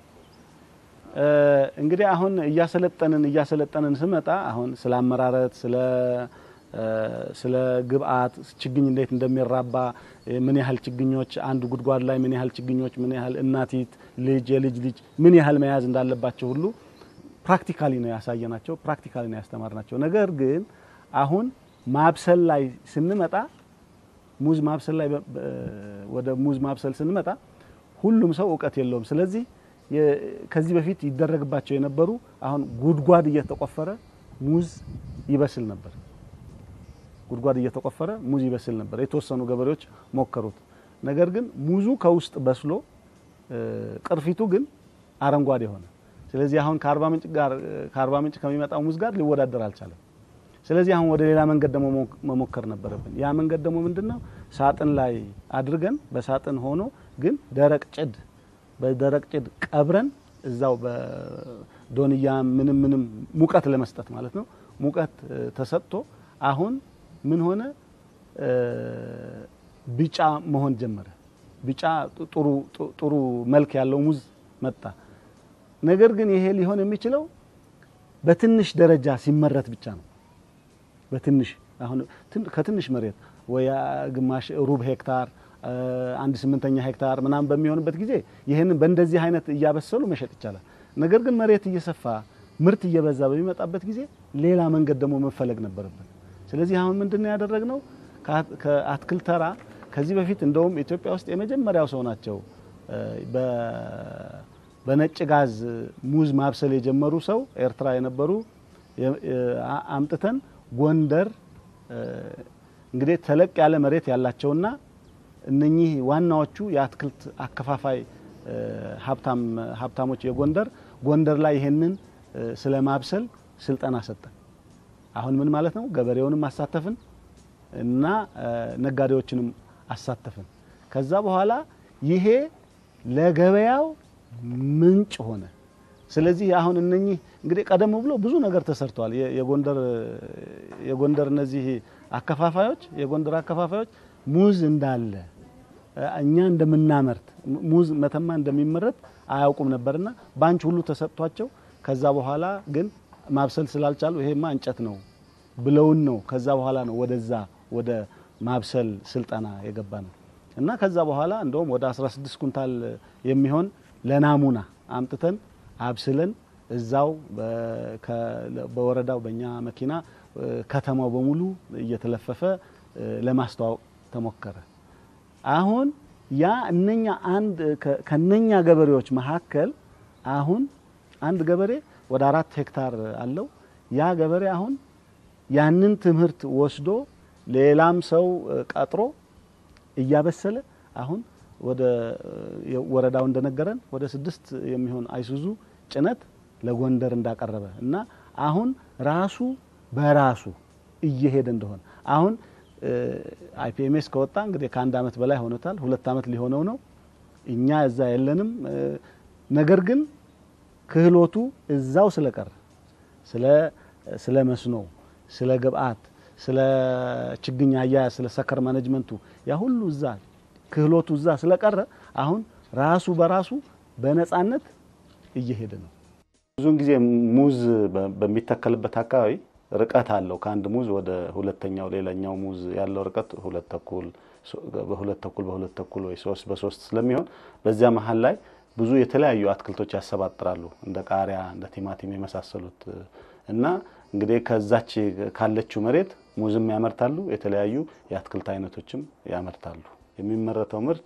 እንግዲህ አሁን እያሰለጠንን እያሰለጠንን ስመጣ አሁን ስለ አመራረት ስለ ስለ ግብአት ችግኝ እንዴት እንደሚራባ ምን ያህል ችግኞች አንድ ጉድጓድ ላይ ምን ያህል ችግኞች ምን ያህል እናቲት ልጅ የልጅ ልጅ ምን ያህል መያዝ እንዳለባቸው ሁሉ ፕራክቲካሊ ነው ያሳየናቸው፣ ፕራክቲካሊ ነው ያስተማርናቸው። ነገር ግን አሁን ማብሰል ላይ ስንመጣ ሙዝ ማብሰል ላይ ወደ ሙዝ ማብሰል ስንመጣ ሁሉም ሰው እውቀት የለውም። ስለዚህ ከዚህ በፊት ይደረግባቸው የነበሩ አሁን ጉድጓድ እየተቆፈረ ሙዝ ይበስል ነበር። ጉድጓድ እየተቆፈረ ሙዝ ይበስል ነበር። የተወሰኑ ገበሬዎች ሞከሩት። ነገር ግን ሙዙ ከውስጥ በስሎ ቅርፊቱ ግን አረንጓዴ ሆነ። ስለዚህ አሁን ከአርባ ምንጭ ጋር ከአርባ ምንጭ ከሚመጣው ሙዝ ጋር ሊወዳደር አልቻለም። ስለዚህ አሁን ወደ ሌላ መንገድ ደግሞ መሞከር ነበረብን። ያ መንገድ ደግሞ ምንድነው? ሳጥን ላይ አድርገን በሳጥን ሆኖ ግን ደረቅ ጭድ በደረቅ ጭድ ቀብረን እዛው በዶንያ ምንም ምንም ሙቀት ለመስጠት ማለት ነው። ሙቀት ተሰጥቶ አሁን ምን ሆነ? ቢጫ መሆን ጀመረ። ቢጫ ጥሩ ጥሩ መልክ ያለው ሙዝ መጣ። ነገር ግን ይሄ ሊሆን የሚችለው በትንሽ ደረጃ ሲመረት ብቻ ነው። በትንሽ አሁን ከትንሽ መሬት ወይ ግማሽ ሩብ ሄክታር አንድ ስምንተኛ ሄክታር ምናምን በሚሆንበት ጊዜ ይህንን በእንደዚህ አይነት እያበሰሉ መሸጥ ይቻላል። ነገር ግን መሬት እየሰፋ ምርት እየበዛ በሚመጣበት ጊዜ ሌላ መንገድ ደግሞ መፈለግ ነበረብን። ስለዚህ አሁን ምንድን ነው ያደረግነው? ከአትክልት ተራ ከዚህ በፊት እንደውም ኢትዮጵያ ውስጥ የመጀመሪያው ሰው ናቸው በነጭ ጋዝ ሙዝ ማብሰል የጀመሩ ሰው ኤርትራ የነበሩ አምጥተን ጎንደር እንግዲህ ተለቅ ያለ መሬት ያላቸውና እነኚህ ዋናዎቹ የአትክልት አከፋፋይ ሀብታሞች የጎንደር ጎንደር ላይ ይሄንን ስለ ማብሰል ስልጠና ሰጠን። አሁን ምን ማለት ነው? ገበሬውንም አሳተፍን እና ነጋዴዎችንም አሳተፍን። ከዛ በኋላ ይሄ ለገበያው ምንጭ ሆነ። ስለዚህ አሁን እነኚህ እንግዲህ ቀደም ብሎ ብዙ ነገር ተሰርተዋል። የጎንደር የጎንደር እነዚህ አከፋፋዮች የጎንደር አከፋፋዮች ሙዝ እንዳለ እኛ እንደምናመርት ሙዝ መተማ እንደሚመረት አያውቁም ነበርና ባንች ሁሉ ተሰጥቷቸው ከዛ በኋላ ግን ማብሰል ስላልቻሉ ይሄማ እንጨት ነው ብለውን ነው ከዛ በኋላ ነው ወደዛ ወደ ማብሰል ስልጠና የገባ ነው እና ከዛ በኋላ እንደውም ወደ 16 ኩንታል የሚሆን ለናሙና አምጥተን አብስለን እዛው በወረዳው በእኛ መኪና ከተማው በሙሉ እየተለፈፈ ለማስተዋወቅ ተሞከረ። አሁን ያ እነኛ አንድ ከነኛ ገበሬዎች መካከል አሁን አንድ ገበሬ ወደ አራት ሄክታር አለው። ያ ገበሬ አሁን ያንን ትምህርት ወስዶ ሌላም ሰው ቀጥሮ እያበሰለ አሁን ወደ ወረዳው እንደነገረን ወደ ስድስት የሚሆን አይሱዙ ጭነት ለጎንደር እንዳቀረበ እና አሁን ራሱ በራሱ እየሄደ እንደሆነ አሁን አይፒኤምኤስ ከወጣ እንግዲህ ከአንድ አመት በላይ ሆኖታል። ሁለት አመት ሊሆነው ነው። እኛ እዛ የለንም። ነገር ግን ክህሎቱ እዛው ስለቀረ ስለ ስለ መስኖ፣ ስለ ግብአት፣ ስለ ችግኝ አያያዝ፣ ስለ ሰከር ማኔጅመንቱ ያ ሁሉ እዛ ክህሎቱ እዛ ስለቀረ አሁን ራሱ በራሱ በነጻነት እየሄደ ነው። ብዙውን ጊዜ ሙዝ በሚተከልበት አካባቢ ርቀት አለው። ከአንድ ሙዝ ወደ ሁለተኛው ሌላኛው ሙዝ ያለው ርቀት ሁለት ተኩል በሁለት ተኩል በሁለት ተኩል ወይ ሶስት በሶስት ስለሚሆን በዚያ መሀል ላይ ብዙ የተለያዩ አትክልቶች ያሰባጥራሉ እንደ ቃሪያ፣ እንደ ቲማቲም የመሳሰሉት እና እንግዲህ ከዛች ካለችው መሬት ሙዝም ያመርታሉ፣ የተለያዩ የአትክልት አይነቶችም ያመርታሉ። የሚመረተው ምርት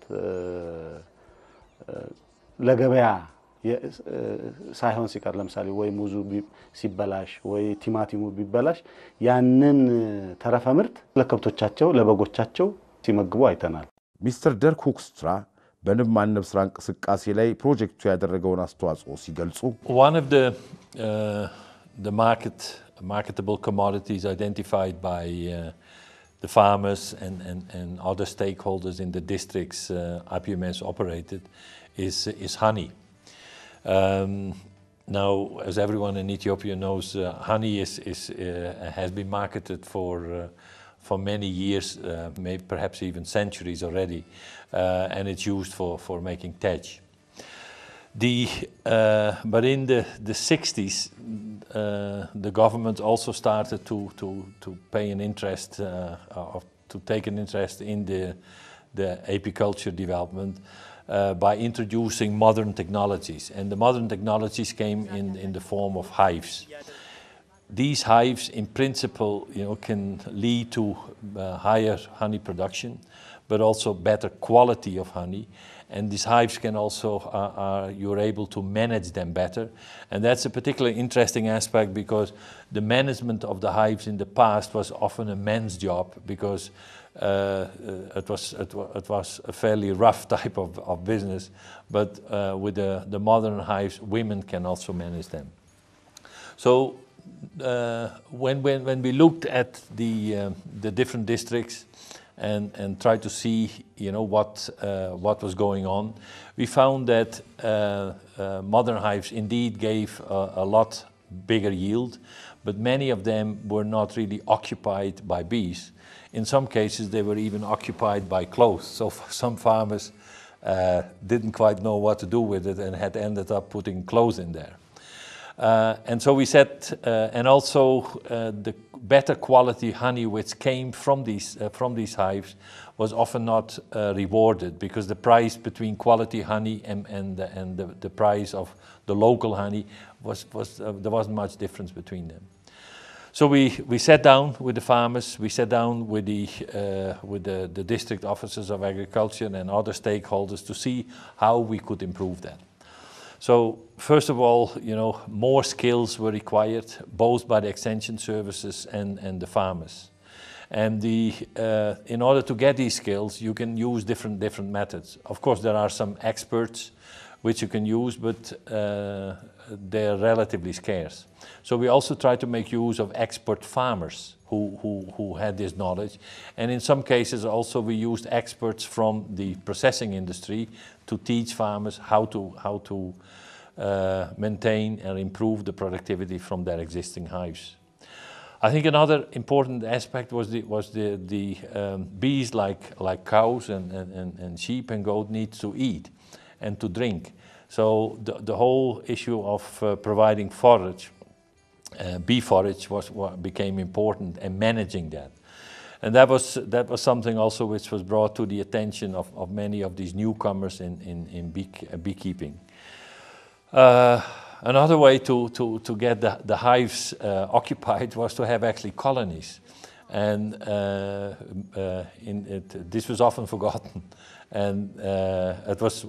ለገበያ ሳይሆን ሲቀር ለምሳሌ ወይ ሙዙ ሲበላሽ ወይ ቲማቲሙ ቢበላሽ ያንን ተረፈ ምርት ለከብቶቻቸው ለበጎቻቸው ሲመግቡ አይተናል። ሚስተር ደርክ ሁክስትራ በንብ ማነብ ስራ እንቅስቃሴ ላይ ፕሮጀክቱ ያደረገውን አስተዋጽኦ ሲገልጹ One of the, uh, the market, marketable commodities identified by uh, the farmers and, and, and other stakeholders in the districts uh, IPMS operated is, is honey. Um, now, as everyone in Ethiopia knows, uh, honey is, is, uh, has been marketed for, uh, for many years, uh, maybe perhaps even centuries already, uh, and it's used for, for making tej. The, uh, but in the, the 60s, uh, the government also started to, to, to pay an interest, uh, or to take an interest in the, the apiculture development uh, by introducing modern technologies. And the modern technologies came in, in the form of hives. These hives, in principle, you know, can lead to uh, higher honey production, but also better quality of honey, and these hives can also uh, are you're able to manage them better and that's a particularly interesting aspect because the management of the hives in the past was often a man's job because uh, uh, it was it, it, was a fairly rough type of, of business but uh, with the, the modern hives women can also manage them so uh, when, when, when we looked at the, um, the different districts and, and tried to see you know, what, uh, what was going on, we found that uh, uh modern hives indeed gave a, a, lot bigger yield, but many of them were not really occupied by bees. In some cases, they were even occupied by clothes. So some farmers uh, didn't quite know what to do with it and had ended up putting clothes in there. Uh, and so we said, uh, and also uh, the better quality honey which came from these, uh, from these hives was often not uh, rewarded because the price between quality honey and, and, and the, the price of the local honey was, was uh, there wasn't much difference between them. So we, we sat down with the farmers, we sat down with, the, with the, the district officers of agriculture and other stakeholders to see how we could improve that. So first of all, you know, more skills were required, both by the extension services and, and the farmers. And the, uh, in order to get these skills, you can use different, different methods. Of course, there are some experts which you can use, but uh, they're relatively scarce. So we also try to make use of expert farmers who, who, who had this knowledge. And in some cases also we used experts from the processing industry to teach farmers how to, how to uh, maintain and improve the productivity from their existing hives. I think another important aspect was the, was the, the um, bees like, like cows and, and, and sheep and goat need to eat and to drink. So the, the whole issue of uh, providing forage, uh, bee forage was what became important and managing that. And that was, that was something also which was brought to the attention of, of many of these newcomers in, in, in bee, uh, beekeeping. Uh, another way to, to, to get the, the hives uh, occupied was to have actually colonies. And uh, uh, it, this was often forgotten. And uh, it was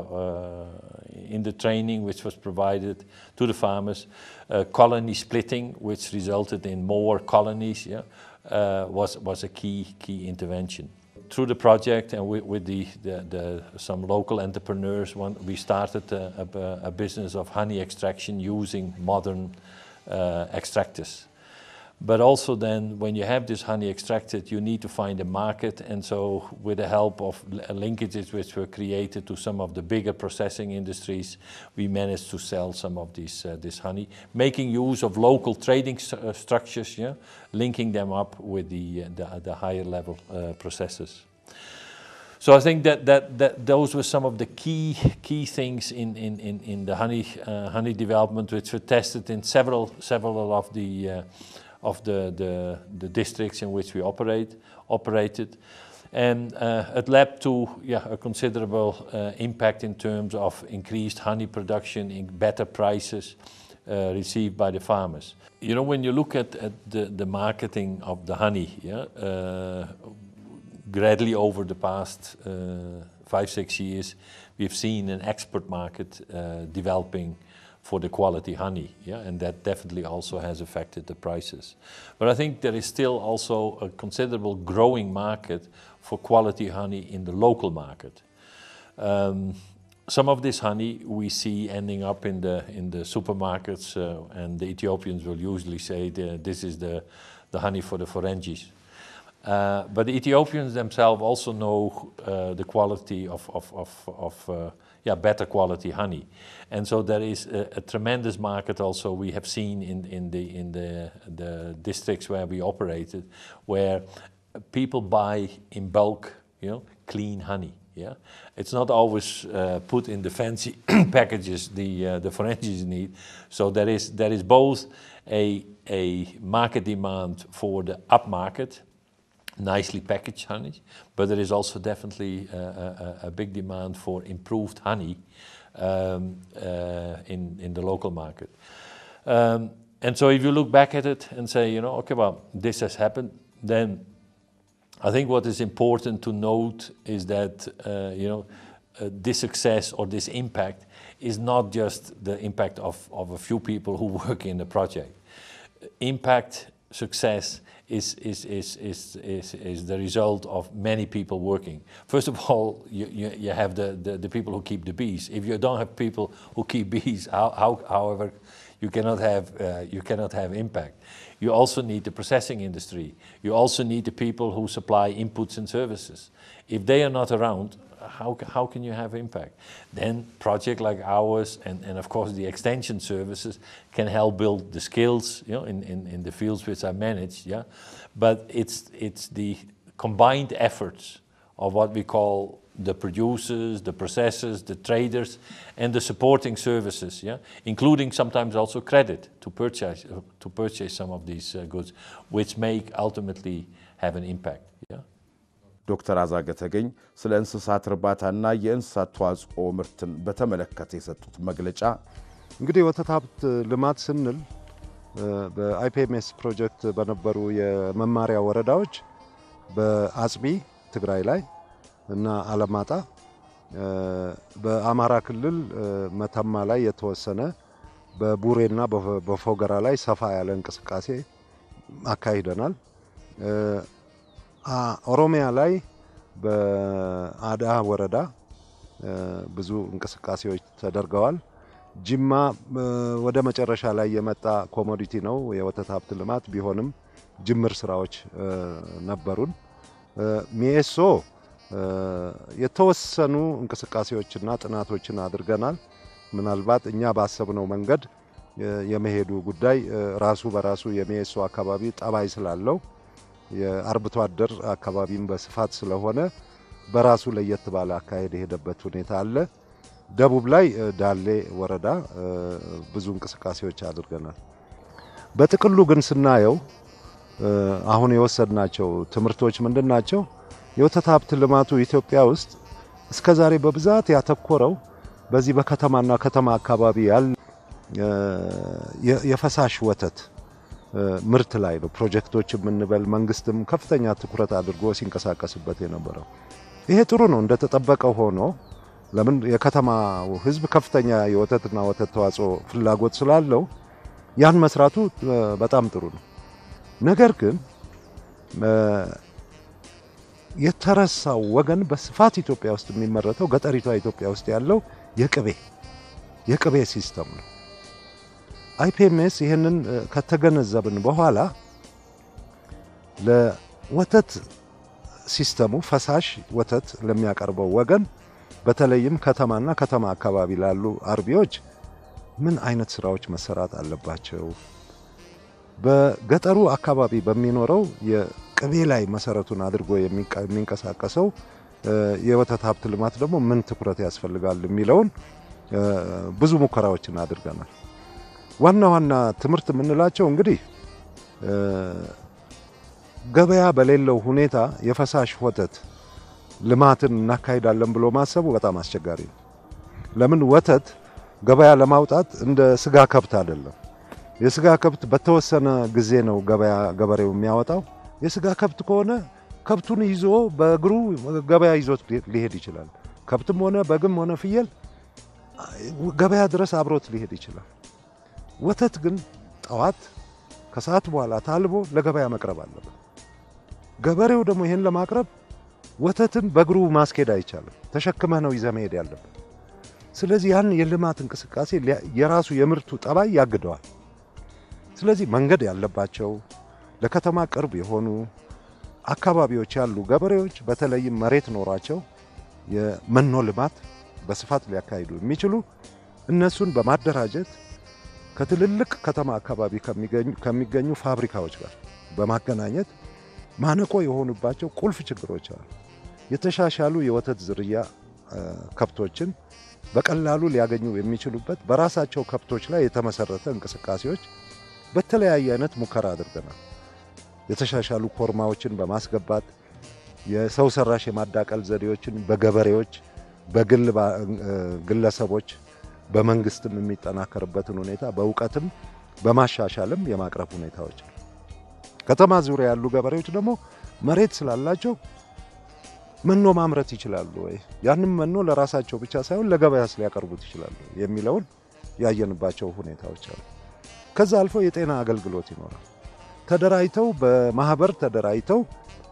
in the training which was provided to the farmers, colony splitting, which resulted in more colonies, yeah, was, was a key, key intervention through the project and with, with the, the, the, some local entrepreneurs, one, we started a, a, a, business of honey extraction using modern uh, extractors. But also then when you have this honey extracted, you need to find a market. And so with the help of linkages which were created to some of the bigger processing industries, we managed to sell some of this, uh, this honey, making use of local trading st uh, structures, yeah, linking them up with the, uh, the, the, higher level uh, processes. So I think that, that, that those were some of the key, key things in, in, in, in the honey, uh, honey development, which were tested in several, several of the uh, of the, the, the districts in which we operate, operated. And uh, it led to yeah, a considerable uh, impact in terms of increased honey production, in better prices uh, received by the farmers. You know, when you look at, at the, the marketing of the honey, yeah, uh, gradually over the past uh, five, six years, we've seen an export market uh, developing for the quality honey, yeah, and that definitely also has affected the prices. But I think there is still also a considerable growing market for quality honey in the local market. Um, some of this honey we see ending up in the in the supermarkets, uh, and the Ethiopians will usually say the, this is the the honey for the Ferengi's. Uh, but the Ethiopians themselves also know uh, the quality of, of, of, of uh, yeah, better quality honey. And so there is a, a, tremendous market also we have seen in, in, the, in the, the districts where we operated, where people buy in bulk, you know, clean honey. Yeah, it's not always uh, put in the fancy packages the uh, the Ferengi's need. So there is there is both a a market demand for the upmarket nicely packaged honey, but there is also definitely a, a, a big demand for improved honey um, uh, in, in the local market. Um, and so if you look back at it and say, you know, okay, well, this has happened, then I think what is important to note is that, uh, you know, uh, this success or this impact is not just the impact of, of a few people who work in the project. Impact, success is, is, is, is, is, is the result of many people working. First of all, you, you, you have the, the, the people who keep the bees. If you don't have people who keep bees, how, how, however, you cannot have uh, you cannot have impact. You also need the processing industry. You also need the people who supply inputs and services. If they are not around, how, how can you have impact? Then project like ours and, and of course the extension services can help build the skills you know, in, in, in the fields which I manage. Yeah? But it's, it's the combined efforts of what we call the producers, the processors, the traders, and the supporting services, yeah, including sometimes also credit to purchase to purchase some of these uh, goods, which make ultimately have an impact. Yeah. ዶክተር አዛገ ተገኝ ስለ እንስሳት እርባታና የእንስሳት ተዋጽኦ ምርትን በተመለከተ የሰጡት መግለጫ እንግዲህ ወተት ሀብት ልማት ስንል በአይፒኤምኤስ ፕሮጀክት በነበሩ የመማሪያ ወረዳዎች በአጽቢ ትግራይ ላይ እና አለማጣ በአማራ ክልል መተማ ላይ የተወሰነ በቡሬና በፎገራ ላይ ሰፋ ያለ እንቅስቃሴ አካሂደናል። ኦሮሚያ ላይ በአዳ ወረዳ ብዙ እንቅስቃሴዎች ተደርገዋል። ጅማ ወደ መጨረሻ ላይ የመጣ ኮሞዲቲ ነው የወተት ሀብት ልማት ቢሆንም ጅምር ስራዎች ነበሩን። ሚኤሶ የተወሰኑ እንቅስቃሴዎችና ጥናቶችን አድርገናል። ምናልባት እኛ ባሰብነው መንገድ የመሄዱ ጉዳይ ራሱ በራሱ የሚኤሶ አካባቢ ጠባይ ስላለው የአርብቶ አደር አካባቢም በስፋት ስለሆነ በራሱ ለየት ባለ አካሄድ የሄደበት ሁኔታ አለ። ደቡብ ላይ ዳሌ ወረዳ ብዙ እንቅስቃሴዎች አድርገናል። በጥቅሉ ግን ስናየው አሁን የወሰድናቸው ትምህርቶች ምንድን ናቸው? የወተት ሀብት ልማቱ ኢትዮጵያ ውስጥ እስከ ዛሬ በብዛት ያተኮረው በዚህ በከተማና ከተማ አካባቢ ያለ የፈሳሽ ወተት ምርት ላይ ነው። ፕሮጀክቶች የምንበል መንግስትም ከፍተኛ ትኩረት አድርጎ ሲንቀሳቀስበት የነበረው ይሄ ጥሩ ነው እንደተጠበቀ ሆኖ ለምን የከተማው ሕዝብ ከፍተኛ የወተትና ወተት ተዋጽኦ ፍላጎት ስላለው ያን መስራቱ በጣም ጥሩ ነው። ነገር ግን የተረሳው ወገን በስፋት ኢትዮጵያ ውስጥ የሚመረተው ገጠሪቷ ኢትዮጵያ ውስጥ ያለው የቅቤ የቅቤ ሲስተም ነው። አይፒኤምኤስ ይህንን ከተገነዘብን በኋላ ለወተት ሲስተሙ ፈሳሽ ወተት ለሚያቀርበው ወገን በተለይም ከተማና ከተማ አካባቢ ላሉ አርቢዎች ምን አይነት ስራዎች መሰራት አለባቸው? በገጠሩ አካባቢ በሚኖረው የቅቤ ላይ መሰረቱን አድርጎ የሚንቀሳቀሰው የወተት ሀብት ልማት ደግሞ ምን ትኩረት ያስፈልጋል የሚለውን ብዙ ሙከራዎችን አድርገናል። ዋና ዋና ትምህርት የምንላቸው እንግዲህ ገበያ በሌለው ሁኔታ የፈሳሽ ወተት ልማትን እናካሂዳለን ብሎ ማሰቡ በጣም አስቸጋሪ ነው። ለምን ወተት ገበያ ለማውጣት እንደ ስጋ ከብት አይደለም። የስጋ ከብት በተወሰነ ጊዜ ነው ገበያ ገበሬው የሚያወጣው። የስጋ ከብት ከሆነ ከብቱን ይዞ በእግሩ ገበያ ይዞት ሊሄድ ይችላል። ከብትም ሆነ በግም ሆነ ፍየል ገበያ ድረስ አብሮት ሊሄድ ይችላል። ወተት ግን ጠዋት ከሰዓት በኋላ ታልቦ ለገበያ መቅረብ አለበት። ገበሬው ደግሞ ይሄን ለማቅረብ ወተትን በእግሩ ማስኬድ አይቻልም። ተሸክመህ ነው ይዘህ መሄድ ያለበት። ስለዚህ ያን የልማት እንቅስቃሴ የራሱ የምርቱ ጠባይ ያግደዋል። ስለዚህ መንገድ ያለባቸው ለከተማ ቅርብ የሆኑ አካባቢዎች ያሉ ገበሬዎች በተለይም መሬት ኖሯቸው የመኖ ልማት በስፋት ሊያካሂዱ የሚችሉ እነሱን በማደራጀት ከትልልቅ ከተማ አካባቢ ከሚገኙ ፋብሪካዎች ጋር በማገናኘት ማነቆ የሆኑባቸው ቁልፍ ችግሮች አሉ። የተሻሻሉ የወተት ዝርያ ከብቶችን በቀላሉ ሊያገኙ የሚችሉበት በራሳቸው ከብቶች ላይ የተመሰረተ እንቅስቃሴዎች በተለያየ አይነት ሙከራ አድርገናል። የተሻሻሉ ኮርማዎችን በማስገባት የሰው ሰራሽ የማዳቀል ዘዴዎችን በገበሬዎች፣ በግል ግለሰቦች፣ በመንግስትም የሚጠናከርበትን ሁኔታ በእውቀትም በማሻሻልም የማቅረብ ሁኔታዎች ከተማ ዙሪያ ያሉ ገበሬዎች ደግሞ መሬት ስላላቸው መኖ ማምረት ይችላሉ ወይ? ያንም መኖ ለራሳቸው ብቻ ሳይሆን ለገበያስ ሊያቀርቡት ይችላሉ የሚለውን ያየንባቸው ሁኔታዎች አሉ። ከዛ አልፎ የጤና አገልግሎት ይኖራል። ተደራጅተው በማህበር ተደራጅተው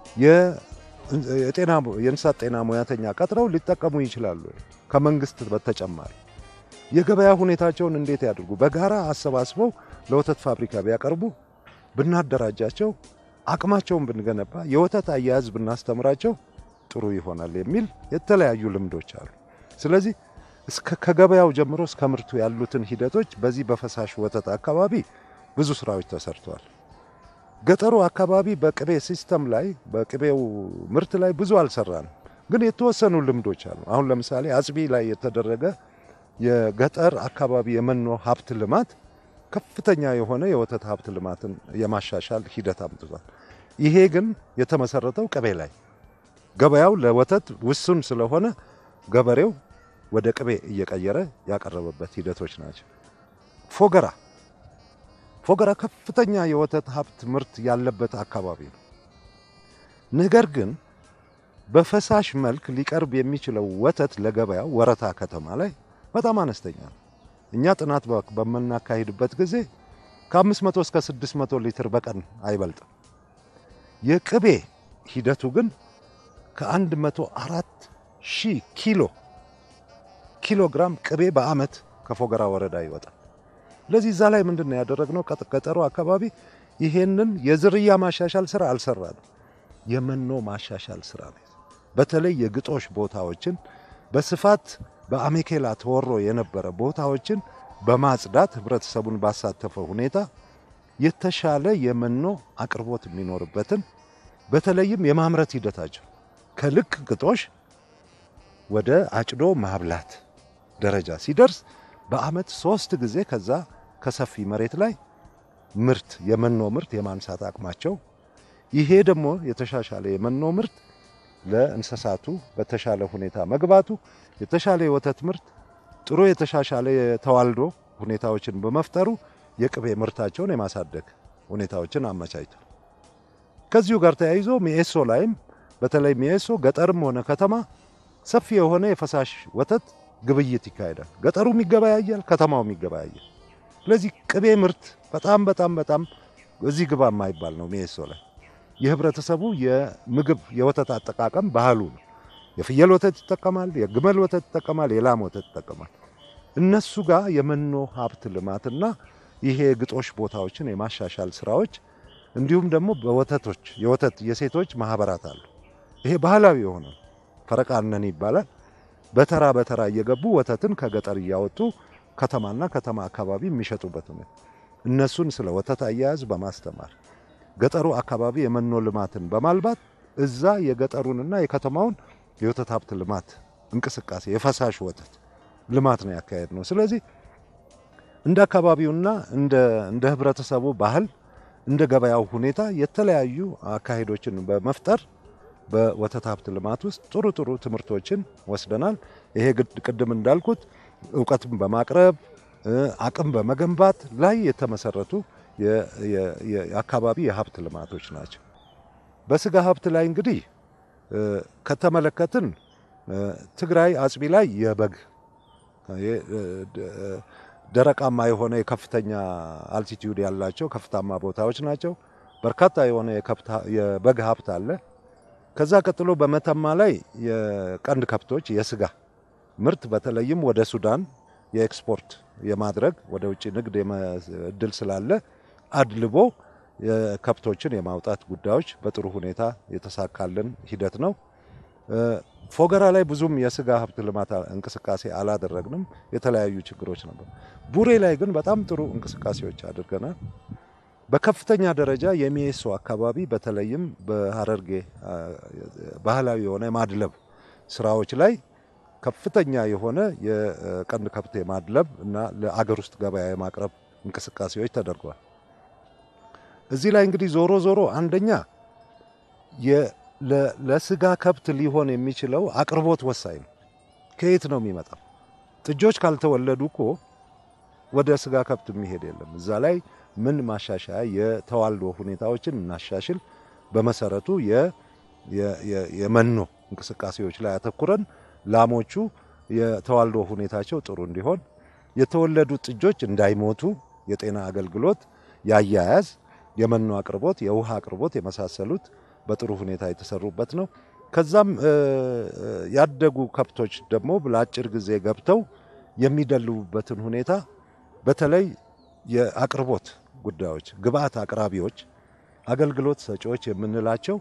የጤና የእንስሳት ጤና ሙያተኛ ቀጥረው ሊጠቀሙ ይችላሉ ከመንግስት በተጨማሪ የገበያ ሁኔታቸውን እንዴት ያድርጉ? በጋራ አሰባስበው ለወተት ፋብሪካ ቢያቀርቡ ብናደራጃቸው፣ አቅማቸውን ብንገነባ፣ የወተት አያያዝ ብናስተምራቸው ጥሩ ይሆናል የሚል የተለያዩ ልምዶች አሉ። ስለዚህ እስከ ከገበያው ጀምሮ እስከ ምርቱ ያሉትን ሂደቶች በዚህ በፈሳሽ ወተት አካባቢ ብዙ ስራዎች ተሰርተዋል። ገጠሩ አካባቢ በቅቤ ሲስተም ላይ በቅቤው ምርት ላይ ብዙ አልሰራንም፣ ግን የተወሰኑ ልምዶች አሉ። አሁን ለምሳሌ አጽቢ ላይ የተደረገ የገጠር አካባቢ የመኖ ሀብት ልማት ከፍተኛ የሆነ የወተት ሀብት ልማትን የማሻሻል ሂደት አምጥቷል። ይሄ ግን የተመሰረተው ቅቤ ላይ ገበያው ለወተት ውሱን ስለሆነ ገበሬው ወደ ቅቤ እየቀየረ ያቀረበበት ሂደቶች ናቸው። ፎገራ ፎገራ ከፍተኛ የወተት ሀብት ምርት ያለበት አካባቢ ነው። ነገር ግን በፈሳሽ መልክ ሊቀርብ የሚችለው ወተት ለገበያው ወረታ ከተማ ላይ በጣም አነስተኛ ነው። እኛ ጥናት በምናካሂድበት ጊዜ ከ500 እስከ 600 ሊትር በቀን አይበልጥም። የቅቤ ሂደቱ ግን ከ104 ሺህ ኪሎ ኪሎ ግራም ቅቤ በአመት ከፎገራ ወረዳ ይወጣል። ስለዚህ እዛ ላይ ምንድን ነው ያደረግነው? ገጠሩ አካባቢ ይሄንን የዝርያ ማሻሻል ስራ አልሰራንም። የመኖ ማሻሻል ስራ ነው። በተለይ የግጦሽ ቦታዎችን በስፋት በአሜኬላ ተወሮ የነበረ ቦታዎችን በማጽዳት ህብረተሰቡን ባሳተፈ ሁኔታ የተሻለ የመኖ አቅርቦት የሚኖርበትን በተለይም የማምረት ሂደታቸው ከልክ ግጦሽ ወደ አጭዶ ማብላት ደረጃ ሲደርስ በአመት ሶስት ጊዜ ከዛ ከሰፊ መሬት ላይ ምርት የመኖ ምርት የማንሳት አቅማቸው ይሄ ደግሞ የተሻሻለ የመኖ ምርት ለእንስሳቱ በተሻለ ሁኔታ መግባቱ የተሻለ የወተት ምርት ጥሩ የተሻሻለ የተዋልዶ ሁኔታዎችን በመፍጠሩ የቅቤ ምርታቸውን የማሳደግ ሁኔታዎችን አመቻችቷል። ከዚሁ ጋር ተያይዞ ሚኤሶ ላይም በተለይ ሚኤሶ ገጠርም ሆነ ከተማ ሰፊ የሆነ የፈሳሽ ወተት ግብይት ይካሄዳል። ገጠሩም ይገበያያል፣ ከተማውም ይገበያያል። ስለዚህ ቅቤ ምርት በጣም በጣም በጣም እዚህ ግባ የማይባል ነው ሚኤሶ ላይ የህብረተሰቡ የምግብ የወተት አጠቃቀም ባህሉ ነው። የፍየል ወተት ይጠቀማል፣ የግመል ወተት ይጠቀማል፣ የላም ወተት ይጠቀማል። እነሱ ጋር የመኖ ሀብት ልማትና ይሄ የግጦሽ ቦታዎችን የማሻሻል ስራዎች እንዲሁም ደግሞ በወተቶች የወተት የሴቶች ማህበራት አሉ። ይሄ ባህላዊ የሆነ ፈረቃነን ይባላል። በተራ በተራ እየገቡ ወተትን ከገጠር እያወጡ ከተማና ከተማ አካባቢ የሚሸጡበት ሁኔታ እነሱን ስለ ወተት አያያዝ በማስተማር ገጠሩ አካባቢ የመኖ ልማትን በማልባት እዛ የገጠሩንና የከተማውን የወተት ሀብት ልማት እንቅስቃሴ የፈሳሽ ወተት ልማት ነው ያካሄድ ነው። ስለዚህ እንደ አካባቢውና እንደ ህብረተሰቡ ባህል እንደ ገበያው ሁኔታ የተለያዩ አካሄዶችን በመፍጠር በወተት ሀብት ልማት ውስጥ ጥሩ ጥሩ ትምህርቶችን ወስደናል። ይሄ ቅድም እንዳልኩት እውቀትን በማቅረብ አቅም በመገንባት ላይ የተመሰረቱ የአካባቢ የሀብት ልማቶች ናቸው። በስጋ ሀብት ላይ እንግዲህ ከተመለከትን ትግራይ አጽቢ ላይ የበግ ደረቃማ የሆነ የከፍተኛ አልቲቲዩድ ያላቸው ከፍታማ ቦታዎች ናቸው። በርካታ የሆነ የበግ ሀብት አለ። ከዛ ቀጥሎ በመተማ ላይ የቀንድ ከብቶች የስጋ ምርት በተለይም ወደ ሱዳን የኤክስፖርት የማድረግ ወደ ውጭ ንግድ እድል ስላለ አድልቦ የከብቶችን የማውጣት ጉዳዮች በጥሩ ሁኔታ የተሳካልን ሂደት ነው። ፎገራ ላይ ብዙም የስጋ ሀብት ልማት እንቅስቃሴ አላደረግንም። የተለያዩ ችግሮች ነበር። ቡሬ ላይ ግን በጣም ጥሩ እንቅስቃሴዎች አድርገናል። በከፍተኛ ደረጃ የሚኤሶ አካባቢ በተለይም በሀረርጌ ባህላዊ የሆነ የማድለብ ስራዎች ላይ ከፍተኛ የሆነ የቀንድ ከብት የማድለብ እና ለአገር ውስጥ ገበያ የማቅረብ እንቅስቃሴዎች ተደርገዋል። እዚህ ላይ እንግዲህ ዞሮ ዞሮ አንደኛ ለስጋ ከብት ሊሆን የሚችለው አቅርቦት ወሳኝ ነው። ከየት ነው የሚመጣው? ጥጆች ካልተወለዱ እኮ ወደ ስጋ ከብት የሚሄድ የለም። እዛ ላይ ምን ማሻሻያ የተዋልዶ ሁኔታዎችን እናሻሽል። በመሰረቱ የመኖ እንቅስቃሴዎች ላይ አተኩረን ላሞቹ የተዋልዶ ሁኔታቸው ጥሩ እንዲሆን የተወለዱ ጥጆች እንዳይሞቱ የጤና አገልግሎት፣ የአያያዝ፣ የመኖ አቅርቦት፣ የውሃ አቅርቦት የመሳሰሉት በጥሩ ሁኔታ የተሰሩበት ነው። ከዛም ያደጉ ከብቶች ደግሞ ለአጭር ጊዜ ገብተው የሚደልቡበትን ሁኔታ በተለይ የአቅርቦት ጉዳዮች ግብአት አቅራቢዎች፣ አገልግሎት ሰጪዎች የምንላቸው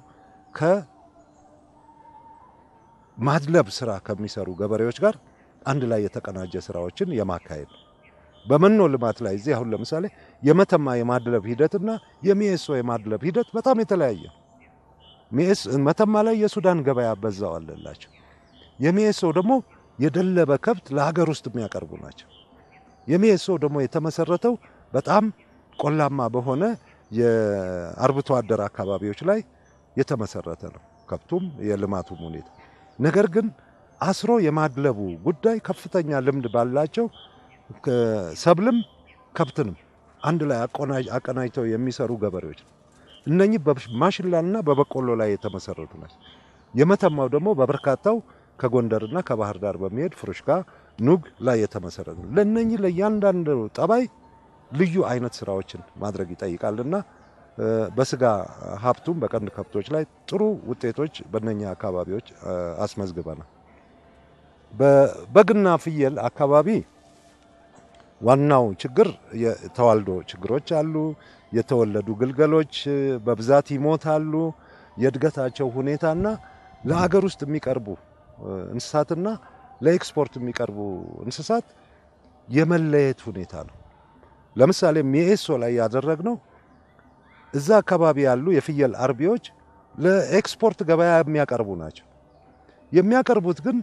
ከማድለብ ስራ ከሚሰሩ ገበሬዎች ጋር አንድ ላይ የተቀናጀ ስራዎችን የማካሄድ በመኖ ልማት ላይ እዚህ አሁን ለምሳሌ የመተማ የማድለብ ሂደትና የሚኤሶ የማድለብ ሂደት በጣም የተለያየ መተማ ላይ የሱዳን ገበያ በዛው አለላቸው። የሚኤሶ ደግሞ የደለበ ከብት ለሀገር ውስጥ የሚያቀርቡ ናቸው። የሚኤሶ ደግሞ የተመሰረተው በጣም ቆላማ በሆነ የአርብቶ አደር አካባቢዎች ላይ የተመሰረተ ነው። ከብቱም የልማቱም ሁኔታ ነገር ግን አስሮ የማድለቡ ጉዳይ ከፍተኛ ልምድ ባላቸው ሰብልም ከብትንም አንድ ላይ አቀናጅተው የሚሰሩ ገበሬዎች ነው። እነኚህ በማሽላና በበቆሎ ላይ የተመሰረቱ ናቸው። የመተማው ደግሞ በበርካታው ከጎንደርና ከባህር ዳር በሚሄድ ፍሩሽካ፣ ኑግ ላይ የተመሰረተ ነው። ለእነኚህ ለእያንዳንዱ ጠባይ ልዩ አይነት ስራዎችን ማድረግ ይጠይቃልና በስጋ ሀብቱም በቀንድ ከብቶች ላይ ጥሩ ውጤቶች በእነኛ አካባቢዎች አስመዝግበናል። በበግና ፍየል አካባቢ ዋናው ችግር የተዋልዶ ችግሮች አሉ። የተወለዱ ግልገሎች በብዛት ይሞታሉ። የእድገታቸው ሁኔታና ለሀገር ውስጥ የሚቀርቡ እንስሳትና ለኤክስፖርት የሚቀርቡ እንስሳት የመለየት ሁኔታ ነው። ለምሳሌ ሚኤሶ ላይ ያደረግነው እዛ አካባቢ ያሉ የፍየል አርቢዎች ለኤክስፖርት ገበያ የሚያቀርቡ ናቸው። የሚያቀርቡት ግን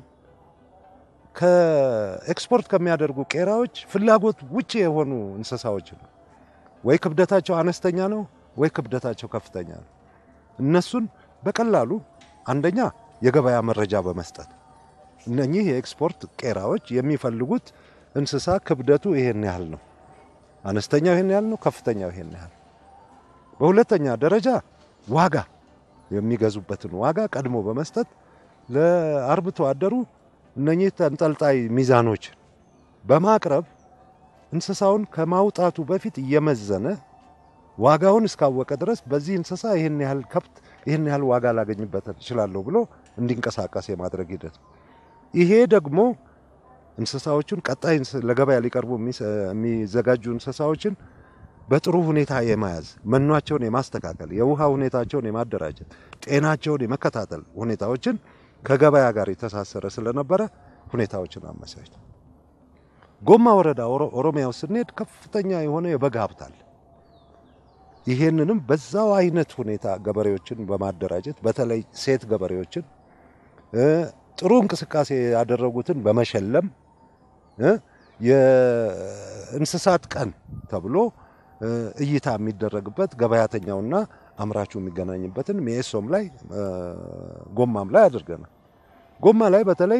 ከኤክስፖርት ከሚያደርጉ ቄራዎች ፍላጎት ውጭ የሆኑ እንስሳዎች ነው። ወይ ክብደታቸው አነስተኛ ነው፣ ወይ ክብደታቸው ከፍተኛ ነው። እነሱን በቀላሉ አንደኛ የገበያ መረጃ በመስጠት እነኚህ የኤክስፖርት ቄራዎች የሚፈልጉት እንስሳ ክብደቱ ይሄን ያህል ነው፣ አነስተኛው ይሄን ያህል ነው፣ ከፍተኛው ይሄን ያህል። በሁለተኛ ደረጃ ዋጋ የሚገዙበትን ዋጋ ቀድሞ በመስጠት ለአርብቶ አደሩ እነኚህ ተንጠልጣይ ሚዛኖች በማቅረብ እንስሳውን ከማውጣቱ በፊት እየመዘነ ዋጋውን እስካወቀ ድረስ በዚህ እንስሳ ይህን ያህል ከብት ይህን ያህል ዋጋ ላገኝበት እችላለሁ ብሎ እንዲንቀሳቀስ የማድረግ ሂደት ነው። ይሄ ደግሞ እንስሳዎቹን ቀጣይ ለገበያ ሊቀርቡ የሚዘጋጁ እንስሳዎችን በጥሩ ሁኔታ የመያዝ መኗቸውን የማስተካከል የውሃ ሁኔታቸውን የማደራጀት ጤናቸውን የመከታተል ሁኔታዎችን ከገበያ ጋር የተሳሰረ ስለነበረ ሁኔታዎችን አመቻችቷል። ጎማ ወረዳ ኦሮሚያ ውስጥ ስንሄድ ከፍተኛ የሆነ የበግ ሀብት አለ። ይሄንንም በዛው አይነት ሁኔታ ገበሬዎችን በማደራጀት በተለይ ሴት ገበሬዎችን ጥሩ እንቅስቃሴ ያደረጉትን በመሸለም የእንስሳት ቀን ተብሎ እይታ የሚደረግበት ገበያተኛውና አምራቹ የሚገናኝበትን ሚኤሶም ላይ ጎማም ላይ አድርገናል። ጎማ ላይ በተለይ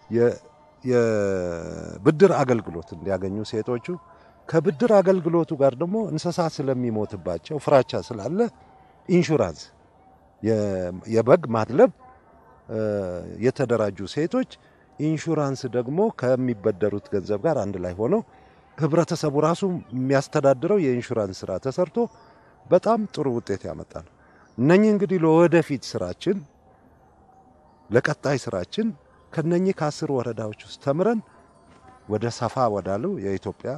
የብድር አገልግሎት እንዲያገኙ ሴቶቹ ከብድር አገልግሎቱ ጋር ደግሞ እንስሳ ስለሚሞትባቸው ፍራቻ ስላለ ኢንሹራንስ የበግ ማድለብ የተደራጁ ሴቶች ኢንሹራንስ ደግሞ ከሚበደሩት ገንዘብ ጋር አንድ ላይ ሆነው ህብረተሰቡ ራሱ የሚያስተዳድረው የኢንሹራንስ ስራ ተሰርቶ በጣም ጥሩ ውጤት ያመጣ ነው። እነኚህ እንግዲህ ለወደፊት ስራችን ለቀጣይ ስራችን ከነኚህ ከአስር ወረዳዎች ውስጥ ተምረን ወደ ሰፋ ወዳለው የኢትዮጵያ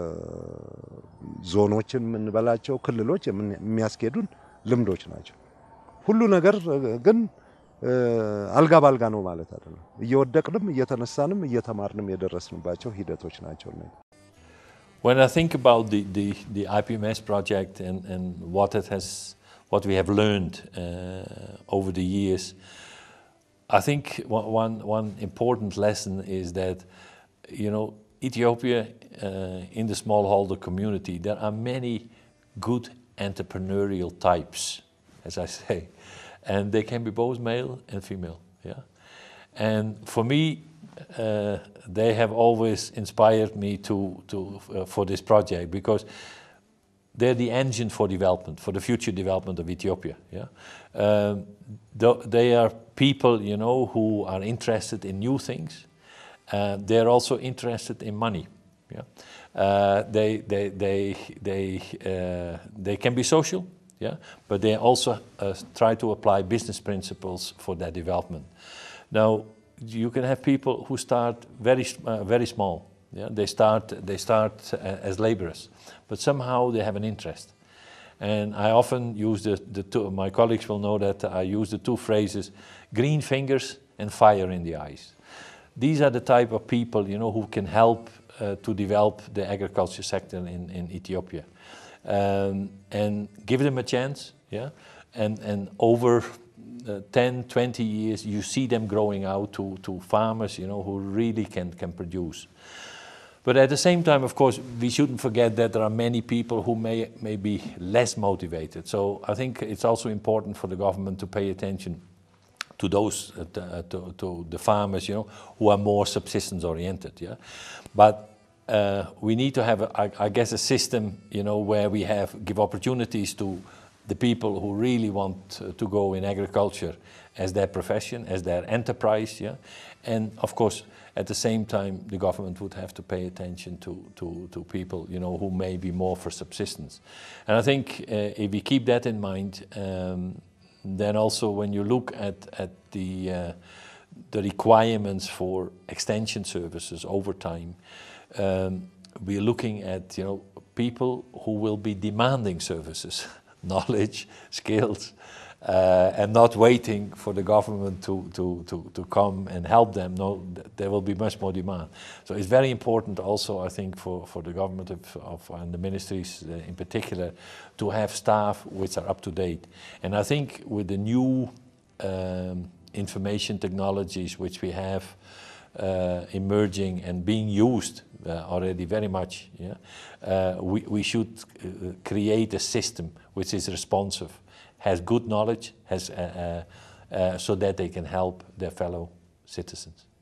ዞኖችን የምንበላቸው ክልሎች የሚያስኬዱን ልምዶች ናቸው። ሁሉ ነገር ግን አልጋ ባልጋ ነው ማለት አይደለም። እየወደቅንም እየተነሳንም እየተማርንም የደረስንባቸው ሂደቶች ናቸው። When I think about the, the, the IPMS project and, and what it has, what we have learned uh, over the years, I think one, one important lesson is that, you know, Ethiopia, uh, in the smallholder community, there are many good entrepreneurial types, as I say, and they can be both male and female. Yeah, and for me, uh, they have always inspired me to, to uh, for this project because they're the engine for development, for the future development of Ethiopia. Yeah, um, th- they are people, you know, who are interested in new things. Uh, they're also interested in money. Yeah, uh, they they they they uh, they can be social. Yeah, but they also uh, try to apply business principles for their development. Now, you can have people who start very uh, very small. Yeah, they start they start uh, as laborers, but somehow they have an interest. And I often use the, the two, my colleagues will know that I use the two phrases, green fingers and fire in the eyes. These are the type of people, you know, who can help uh, to develop the agriculture sector in, in Ethiopia. Um, and give them a chance, yeah? And, and over uh, 10, 20 years, you see them growing out to, to farmers, you know, who really can, can produce. But at the same time, of course, we shouldn't forget that there are many people who may, may be less motivated. So I think it's also important for the government to pay attention to those, uh, to, to, to, the farmers, you know, who are more subsistence oriented. Yeah, but uh, we need to have, a, I, I guess, a system, you know, where we have give opportunities to the people who really want to go in agriculture as their profession, as their enterprise. Yeah, and of course at the same time, the government would have to pay attention to, to, to people, you know, who may be more for subsistence. And I think uh, if we keep that in mind, um, then also when you look at, at the, uh, the requirements for extension services over time, um, we're looking at, you know, people who will be demanding services, knowledge, skills, uh, and not waiting for the government to, to, to, to come and help them. No, th there will be much more demand. So it's very important also, I think, for, for the government of, of, and the ministries uh, in particular to have staff which are up to date. And I think with the new um, information technologies which we have uh, emerging and being used uh, already very much, yeah, uh, we, we should uh, create a system which is responsive has good knowledge, has, uh, uh, uh, so that they can help their fellow citizens.